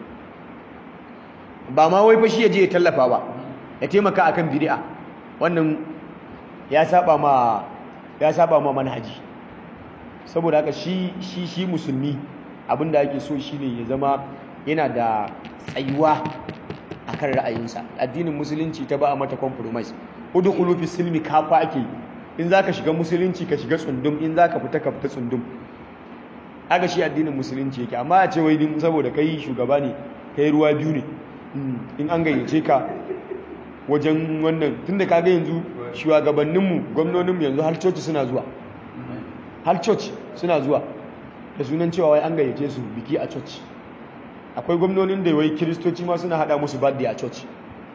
ba ma wai fa shi ya je ya tallafa ba ya taimaka akan bid'a wannan ya saba ma ya saba ma manhaji saboda haka shi shi shi musulmi abinda ake so shine ya zama yana da tsayuwa akan ra'ayinsa addinin musulunci ta ba a mata compromise udkhulu fi silmi kafa ake in zaka shiga musulunci ka shiga tsundum in zaka fita ka fita tsundum aga shi addinin musulunci yake amma a ce wai din saboda kai shugaba ne kai ruwa biyu ne in an gayyace ka wajen wannan tunda kaga yanzu shugabanninmu gwamnoninmu yanzu har coci suna zuwa har coci suna zuwa da sunan cewa wai an gayyace su biki a coci akwai gwamnonin da wai kiristoci ma suna hada musu birthday a coci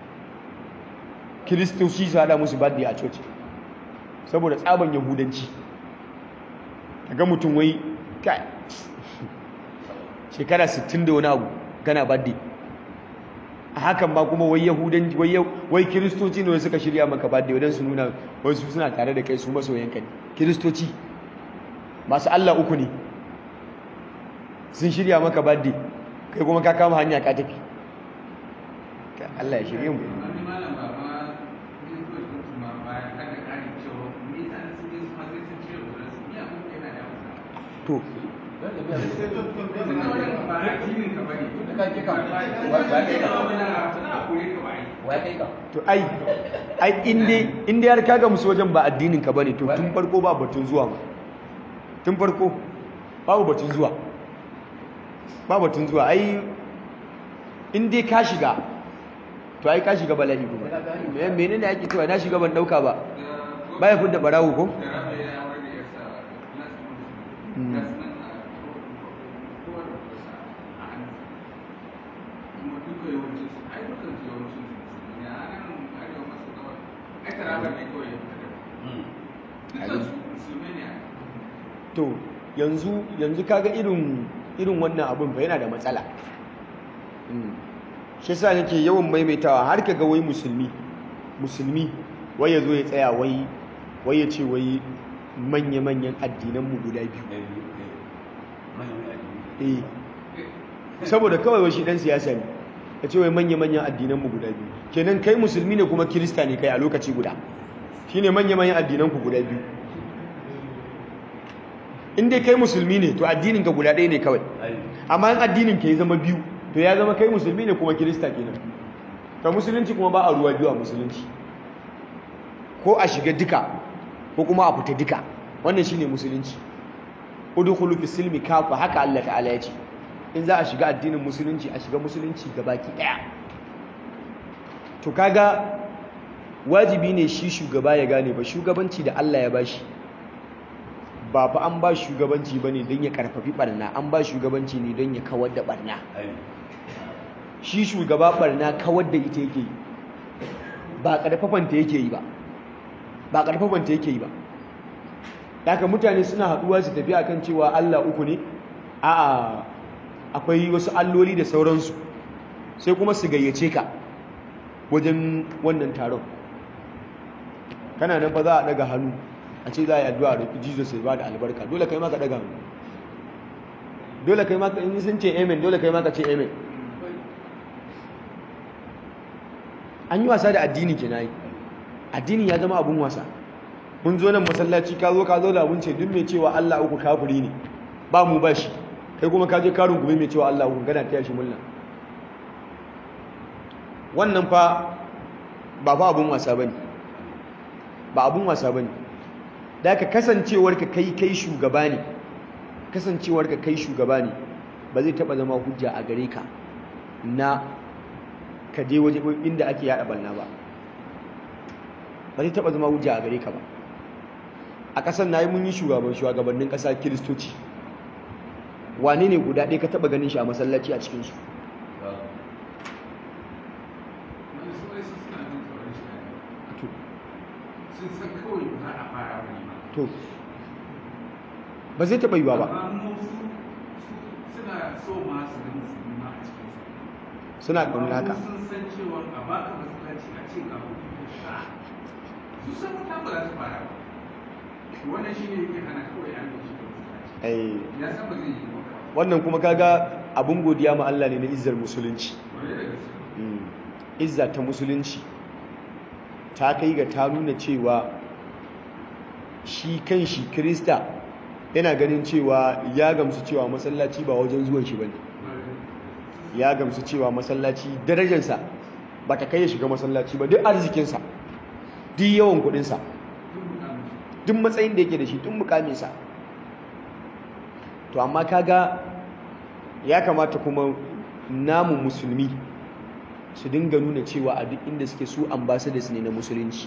kiristoci su hada musu birthday a coci saboda tsaban yahudanci ga mutum wai kai shekara 60 da wani abu gana birthday a hakan ba kuma wai yahudan wai kiristoci ne suka shirya maka birthday wadan su nuna wasu suna tare da kai su masoyanka ne kiristoci masu Allah uku ne sun shirya maka birthday kai kuma ka kama hanya ka tafi Allah ya shirye mu to to ai ai inde inde har kaga musu wajen ba addinin ka bane to tun farko ba batun zuwa ma tun farko babu batun zuwa ba batun zuwa ai in dai ka shiga to ai ka shiga bala'i kuma me menene ake cewa na shiga ban dauka ba baya fudda barawo ko to yanzu yanzu kaga irin irin wannan abun fa yana da matsala shi yasa nake yawan maimaitawa har kaga wai musulmi musulmi wai yazo ya tsaya wai wai ya ce wai manya manyan addinan mu guda biyu eh saboda kawai wai shi dan siyasa ne ya ce wai manya-manyan addinanmu guda biyu kenan kai musulmi ne kuma kirista ne kai a lokaci guda shi ne manya-manyan addinanku guda biyu in dai kai musulmi ne to addininka guda ɗaya ne kawai amma in addinin ka ya zama biyu to ya zama kai musulmi ne kuma kirista kenan ka musulunci kuma ba a ruwa biyu a musulunci ko a shiga duka ko kuma a fita duka wannan shine musulunci udkhulu fi silmi kafa haka Allah ta'ala ya ce in za a shiga addinin musulunci a shiga musulunci gabaki daya to kaga wajibi ne shi shugaba ya gane ba shugabanci da Allah ya bashi ba fa an ba shugabanci bane don ya karfafi barna an ba shugabanci ne don ya kawar da barna shi shugaba barna kawar da ita yake yi ba karfafanta yake yi ba ba karfafanta yake yi ba haka mutane suna haduwa su tafi akan cewa Allah uku ne a'a akwai wasu alloli da sauransu sai kuma su gayyace ka wajen wannan taron kana nan fa za a daga hannu a ce za a yi addu'a da Jesus ya ba da albarka dole kai ma ka daga hannu dole kai ma ka in sun ce amen dole kai ma ka ce amen an yi wasa da addini ke nayi addini ya zama abun wasa mun zo nan masallaci ka zo ka zo da abun ce duk mai cewa Allah uku kafiri ne ba mu ba shi kai kuma ka je karin gumi mai cewa Allah uku gana taya shi mulla wannan fa ba fa abun wasa bane ba abun wasa bane da ka kasancewar ka kai kai shugaba ne kasancewar ka kai shugaba ne ba zai taba zama hujja a gare ka na ka je waje inda ake yada balna ba ba zai taba zama hujja a gare ka ba a ƙasar na yi mun yi shugaban shugabannin ƙasa kiristoci wane ne guda ɗaya ka taba ganin shi a masallaci a cikinsu wani su wai su suna jin tsoron shi ne sun san kawai ba za a fara wani ba to ba zai taba yiwa ba amma mu su su suna so ma su ga musulmi ma a cikin su suna ƙaunar haka Amma mu sun san cewa a baka masallaci a ce ga kuɗi ka sha su san wata ba za su fara ba wannan shi ne yake hana kawai an yi shi da masallaci Eh, ya san ba zai yi ba kawai wannan kuma kaga abin godiya ma Allah ne na izzar musulunci wani da gaske Mm. izza ta musulunci ta kai ga ta nuna cewa shi kan shi krista yana ganin cewa ya gamsu cewa masallaci ba wajen zuwan shi bane ya gamsu cewa masallaci darajarsa ba ta kai ya shiga masallaci ba duk arzikinsa duk yawan kudinsa duk matsayin da yake da shi duk mukaminsa to amma kaga ya kamata kuma namu musulmi su dinga nuna cewa a duk inda suke su ambassadors ne na musulunci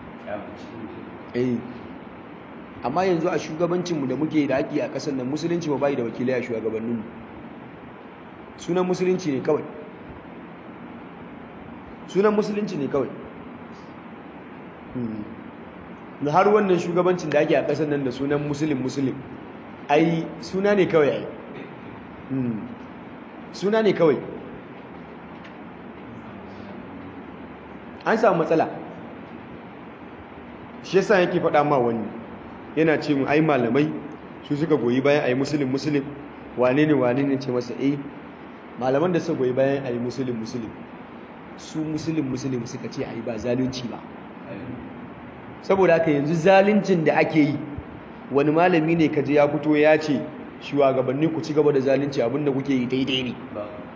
eh amma yanzu a shugabancinmu da muke da ake a ƙasar nan musulunci ba bai da wakilai a shugabanninmu sunan musulunci ne kawai sunan musulunci ne kawai da har wannan shugabancin da ake a ƙasar nan da sunan musulun musulun ai suna ne kawai ai suna ne kawai an samu matsala shi yasa yake faɗa ma wani yana ce mu ai malamai su suka goyi bayan ai musulun musulun wane ne wane ne ce masa eh malaman da suka goyi bayan ai musulun musulun su musulun musulun suka ce ai ba zalunci ba saboda haka yanzu zaluncin da ake yi wani malami ne kaje ya fito ya ce shugabanni ku ci gaba da zalunci abinda kuke yi daidai ne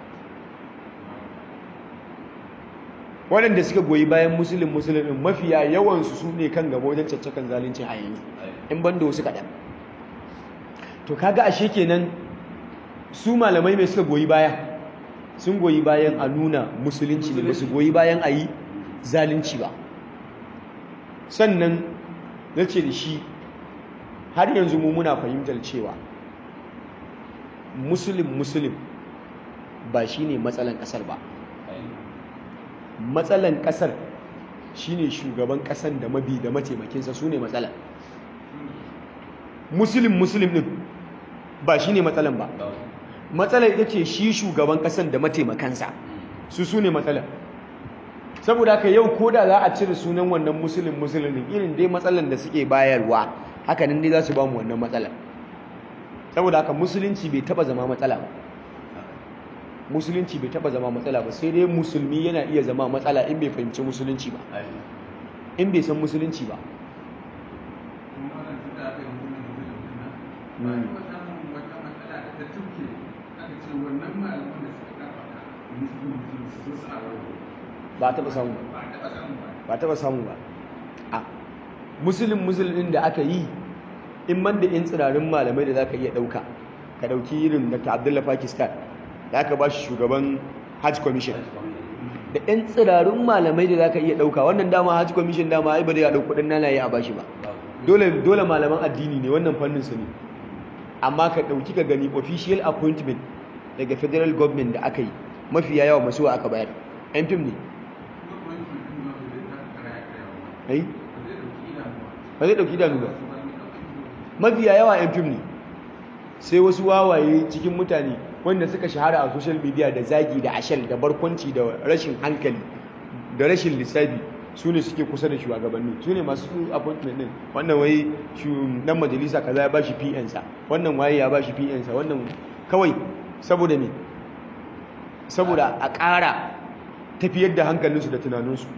waɗanda suka goyi bayan musulun musulun mafiya yawansu su ne kan gaba wajen caccakan zalunci a yanzu in banda wasu kaɗan to kaga ashe kenan su malamai mai suka goyi baya sun goyi bayan a nuna musulunci ne ba su goyi bayan a yi zalunci ba sannan na ce da shi har yanzu mu muna fahimtar cewa musulun musulun ba shi ne matsalan ƙasar ba matsalan ƙasar shi ne shugaban ƙasar da mabi da mataimakinsa su ne matsalan musulun musulun ɗin ba shi ne matsalan ba matsalan ita ce shi shugaban ƙasar da mataimakansa su su ne matsalan saboda haka yau ko da za a cire sunan wannan musulun musulun ɗin irin dai matsalan da suke bayarwa hakanan dai za su ba mu wannan matsalan saboda haka musulunci bai taba zama matsala ba musulunci bai taba zama matsala ba sai dai musulmi yana iya zama matsala in bai fahimci musulunci ba in bai san musulunci ba kuma wannan tunda aka yi mutum mutum din nan ba a taɓa samun wata matsala da ta tuke aka ce wannan malaman da suka karfafa musulun musulun su zo suna warware ba a taba samu ba ba a taɓa samun ba ba taba samu ba a musulun musulun da aka yi in man da in tsirarin malamai da zaka iya dauka ka dauki irin Dr. Abdullah Pakistan da aka ba shi shugaban Hajj Commission da ɗan tsirarun malamai da zaka iya dauka wannan dama Hajj Commission dama ai ba zai dauki kudin nanaye a bashi ba dole dole malaman addini ne wannan fannin su ne amma ka dauki ka gani official appointment daga federal government da aka yi mafiya yawa masu aka bayar yan fim ne kuma kuma mutum din ma bai zai taka kara ya karya ba ai ba zai ɗauki idanu ba zai dauki idanu ba ba su ba ne ɗauki mafiya yawa yan fim ne sai wasu wawaye cikin mutane wanda suka shahara a social media da zagi da ashal da barkwanci da rashin hankali da rashin lissafi su ne suke kusa da shugabanni su ne masu appointment din wannan wai dan majalisa kaza ya bashi PN sa wannan waye ya bashi PN sa wannan kawai saboda me saboda a ƙara tafiyar da hankalinsu da tunaninsu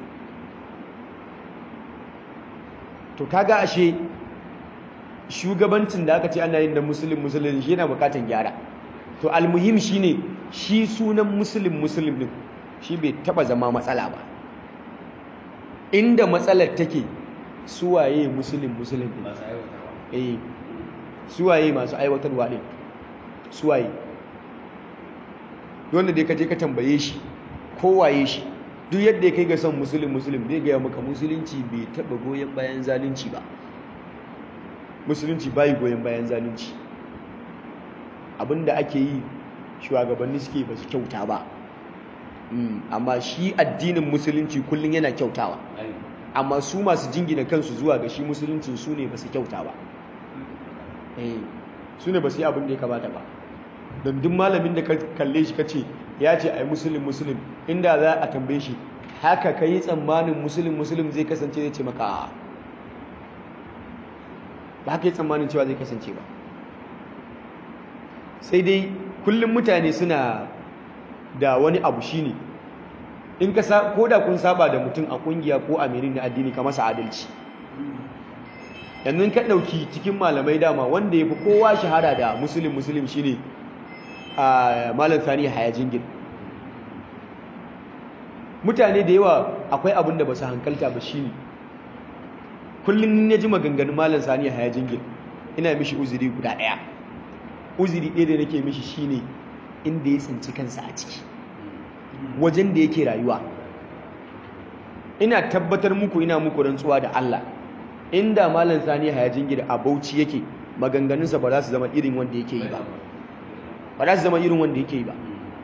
to kaga ashe shugabancin da aka ce ana yin da musulun musulun shi yana bukatan gyara to almuhim shine shi sunan musulun musulun din shi bai taba zama matsala ba inda matsalar take suwaye musulun musulun din masu aiwatarwa eh suwaye masu aiwatarwa din suwaye wanda dai ka je ka tambaye shi kowaye shi duk yadda ya kai ga son musulun musulun zai gaya maka musulunci bai taba goyon bayan zalunci ba musulunci bai goyon bayan zalunci abinda ake yi shugabanni suke ba su kyauta ba Mm, amma shi addinin musulunci kullum yana kyautawa ai amma su masu jingina kansu zuwa ga shi musuluncin su ne ba su kyauta ba eh su ne ba su yi abin da ya kamata ba don duk malamin da ka kalle shi kace ya ce ai musulun musulun inda za a tambaye shi haka ka yi tsammanin musulun musulun zai kasance zai ce maka a'a ba haka yi tsammanin cewa zai kasance ba sai dai kullum mutane suna da wani abu shine in ka sa ko da kun saba da mutum a kungiya ko a menene na addini ka masa adalci yanzu ka ɗauki cikin malamai dama wanda ya fi kowa shahara da musulun musulun shine a malam sani haya jingin mutane da yawa akwai abin da ba su hankalta ba shine kullum ya ji maganganun malam sani haya jingin ina mishi uzuri guda ɗaya uzuri ɗaya da nake mishi shine inda ya tsinci kansa a ciki wajen da yake rayuwa ina tabbatar muku ina muku rantsuwa da Allah inda malam sani hayajin gida a Bauchi yake maganganunsa ba za su zama irin wanda yake yi ba ba za su zama irin wanda yake yi ba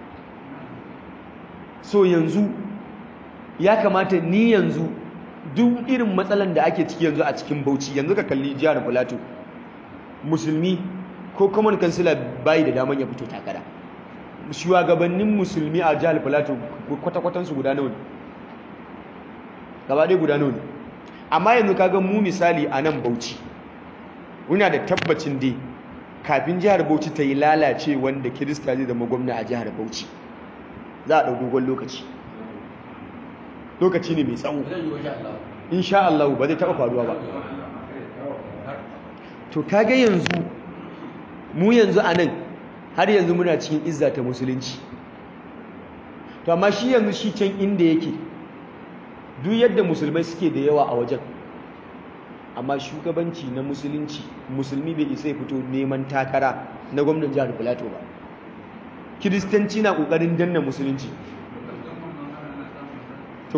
so yanzu ya kamata ni yanzu duk irin matsalan da ake ciki yanzu a cikin Bauchi yanzu ka kalli jihar Plateau musulmi ko common councilor bai da daman ya fito takara shugabannin musulmi a jihar Plateau kwata-kwatansu guda nawa ne gaba ɗaya guda nawa ne amma yanzu kaga mu misali a nan Bauchi muna da tabbacin dai kafin jihar Bauchi ta yi lalace wanda Kirista zai zama gwamna a jihar Bauchi za a ɗau dogon lokaci lokaci ne mai tsawo zai yi wajen Allah insha Allah ba zai taɓa faruwa ba to kaga yanzu mu yanzu a nan har yanzu muna cikin izza ta musulunci to amma shi yanzu shi can inda yake duk yadda musulmai suke da yawa a wajen amma shugabanci na musulunci musulmi bai isa ya fito neman takara na gwamnan jihar Filato ba kiristanci na kokarin danna musulunci to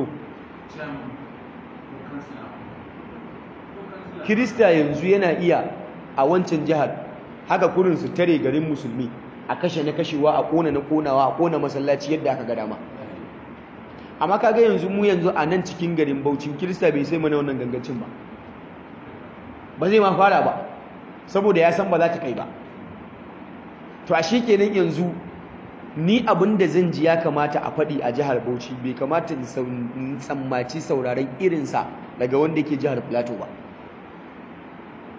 kirista yanzu yana iya a wancan jihar haka kurin su tare garin musulmi a kashe na kashewa a kona na konawa a kona masallaci yadda aka ga dama amma kaga yanzu mu yanzu a nan cikin garin Bauchin Kirista bai sai mana wannan gangancin ba ba zai ma fara ba saboda ya san ba za ta kai ba to a kenan yanzu ni abin da zan ji ya kamata a faɗi a jihar Bauchi bai kamata in tsammaci sauraron irinsa daga wanda yake jihar Plateau ba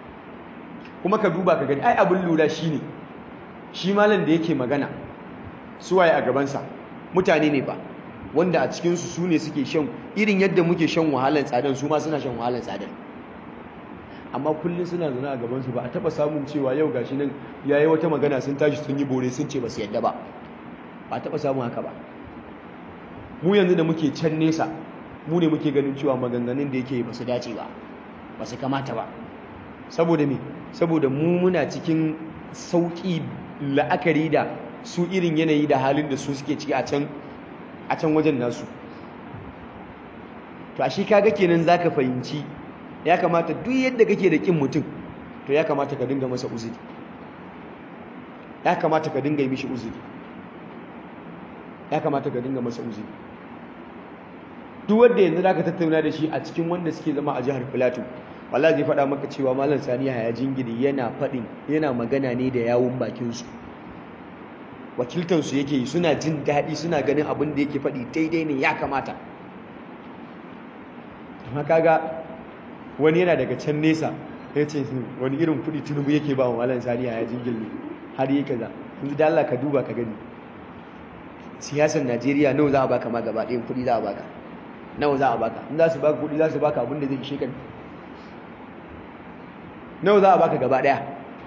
kuma ka duba ka gani ai abin lura shine shi malam da yake magana suwaye a gabansa mutane ne ba wanda a cikinsu su ne suke shan irin yadda muke shan wahalar tsadar su ma suna shan wahalar tsadar amma kullum suna zuna a gabansu ba a taba samun cewa yau gashi nan yayi wata magana sun tashi sun yi bore sun ce ba su yadda ba ba a taba samun haka ba mu yanzu da muke can nesa mu ne muke ganin cewa maganganun da yake ba su dace ba ba su kamata ba saboda me saboda mu muna cikin sauki la'akari da su irin yanayi da halin da su suke ciki a can a can wajen nasu to a shi kaga kenan zaka fahimci ya kamata duk yadda kake da kin mutum to ya kamata ka dinga masa uzuri ya kamata ka dinga yi mishi uzuri ya kamata ka dinga masa uzuri duk wanda yanzu zaka tattauna da shi a cikin wanda suke zama a jihar Filato wallahi zai faɗa maka cewa malam Sani ya jingiri yana faɗin yana magana ne da yawun bakin su wakiltan su yake suna jin daɗi suna ganin abin da yake faɗi daidai ne ya kamata amma kaga wani yana daga can nesa ya ce wani irin kuɗi tunubu yake ba wa malam Sani ya jingiri har yi kaza yanzu da Allah ka duba ka gani siyasar Najeriya nawa za a baka ma gaba ɗayan kuɗi za a baka nawa za a baka in za su baka kuɗi za su baka abin da zai ishe ka nawa za a baka gaba ɗaya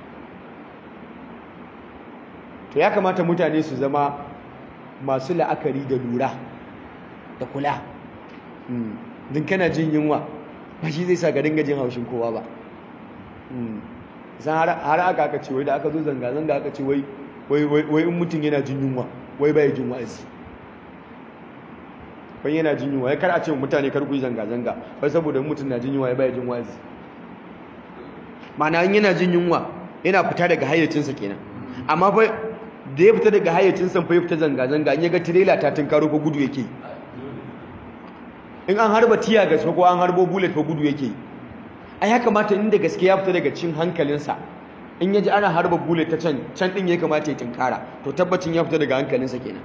to ya kamata mutane su zama masu la'akari da lura da kula din kana jin yunwa ba shi zai sa ka dinga jin haushin kowa ba zan har aka aka ce wai da aka zo zanga-zanga aka ce wai wai in mutum yana jin yunwa wai bai jin wa'azi wai yana jin yunwa ya kar a ce mutane kar ku yi zanga-zanga wai saboda mutum na jin yunwa ya bai jin wa'azi ma'ana in yana jin yunwa yana fita daga hayyacinsa kenan amma fa da ya fita daga hayyacinsa fa ya fita zanga-zanga in ya ga tirela ta tunkaro fa gudu yake in an harba tiya gas ko an harbo bullet fa gudu yake ai ya kamata inda gaske ya fita daga cin hankalinsa in ya ji ana harba bullet ta can can din ya kamata ya tunkara to tabbacin ya fita daga hankalinsa kenan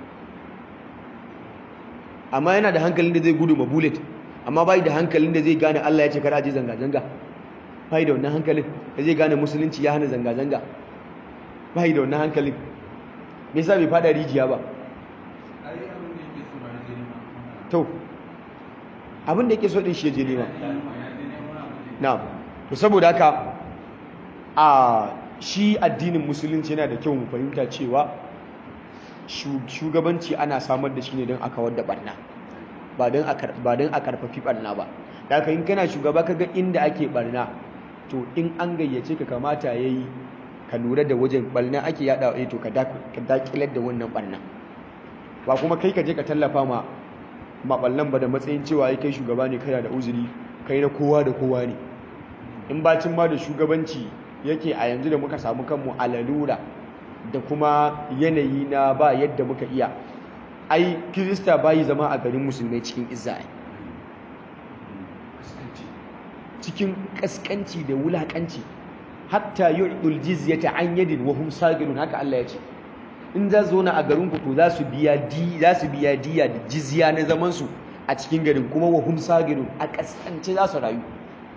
amma yana da hankalin da zai gudu ma bullet amma bai da hankalin da zai gane Allah ya ce kar aje zanga-zanga bai da wannan hankalin da zai gane musulunci ya hana zanga-zanga bai da wannan hankalin me yasa bai fada rijiya ba to abin da yake so din shi je nema na'am to saboda haka a shi addinin musulunci yana da kyau mu fahimta cewa shugabanci ana samar da shi ne don a kawar da barna ba don a karfafi barna ba da in kana shugaba kaga inda ake barna to in an gayyace ka kamata ya yi ka lura da wajen barna ake yada wa to ka dakilar da wannan barna ba kuma kai ka je ka tallafa ma maɓallan ba da matsayin cewa ai kai shugaba ne kana da uzuri kai na kowa da kowa ne in bacin ma da shugabanci yake a yanzu da muka samu kanmu a lalura da kuma yanayi na ba yadda muka iya ai kirista bayi zama a garin musulmai cikin izza cikin kaskanci da wulakanci hatta yu'dul jizyata an yadin wa hum sagirun haka Allah ya ce in za zo na a garin ku to za su biya di za su biya diya da jizya na zaman su a cikin garin kuma wa hum sagirun a kaskance za su rayu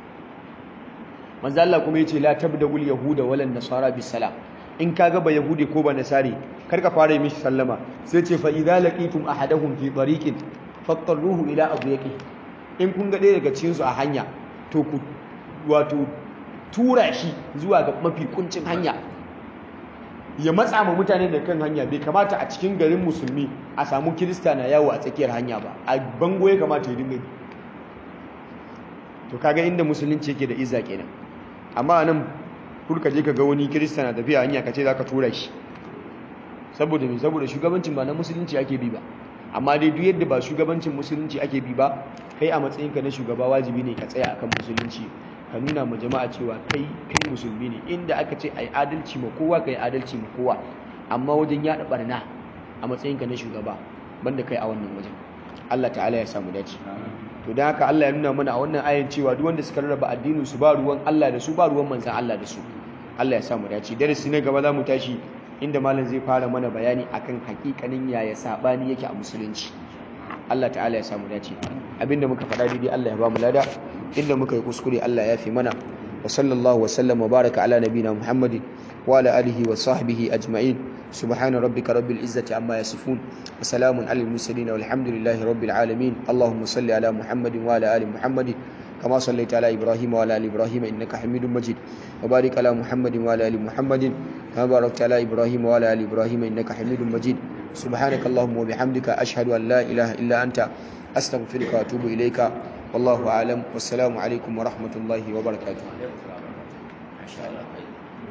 manzo Allah kuma yace la tabda'ul yahuda wala nasara bisalam in kaga ba yahudi ko ba nasari kar ka fara yi mishi sallama sai ce fa idza laqitum ahadahum fi tariqin fattaruhu ila abyaqi in kun ga ɗaya daga cikin su a hanya to ku wato tura shi zuwa ga mafi kuncin hanya ya matsa ma mutane da kan hanya bai kamata a cikin garin musulmi a samu kirista na yawo a tsakiyar hanya ba a bango ya kamata ya dinga to kaga inda musulunci yake da izza kenan amma nan kurka je ka ga wani kirista na tafiya hanya ka ce za ka tura shi saboda me saboda shugabancin ba na musulunci ake bi ba amma dai duk yadda ba shugabancin musulunci ake bi ba kai a matsayinka na shugaba wajibi ne ka tsaya akan musulunci ka nuna ma jama'a cewa kai kai musulmi ne inda aka ce ai adalci ma kowa kai adalci ma kowa amma wajen yada barna a matsayinka na shugaba banda kai a wannan wajen Allah ta'ala ya samu dace to dan haka Allah ya nuna mana a wannan ayan cewa duk wanda suka rarraba addinin su ba ruwan Allah da su ba ruwan manzon Allah da su Allah ya samu dace darasi na gaba za mu tashi inda malam zai fara mana bayani akan hakikanin yaya sabani yake a musulunci Allah ta'ala ya samu dace abinda muka faɗa daidai Allah ya ba mu lada inda muka yi kuskure Allah ya fi mana wa وصلى الله وسلم وبارك على نبينا محمد وعلى آله وصحبه أجمعين سبحان ربك رب العزة عما يصفون وسلام على المرسلين والحمد لله رب العالمين اللهم صل على محمد وعلى آل محمد كما صليت على إبراهيم وعلى آل إبراهيم إنك حميد مجيد وبارك على محمد وعلى آل محمد كما باركت على إبراهيم وعلى آل إبراهيم إنك حميد مجيد سبحانك اللهم وبحمدك أشهد أن لا إله إلا أنت أستغفرك وأتوب إليك والله أعلم والسلام عليكم ورحمة الله وبركاته ما شاء الله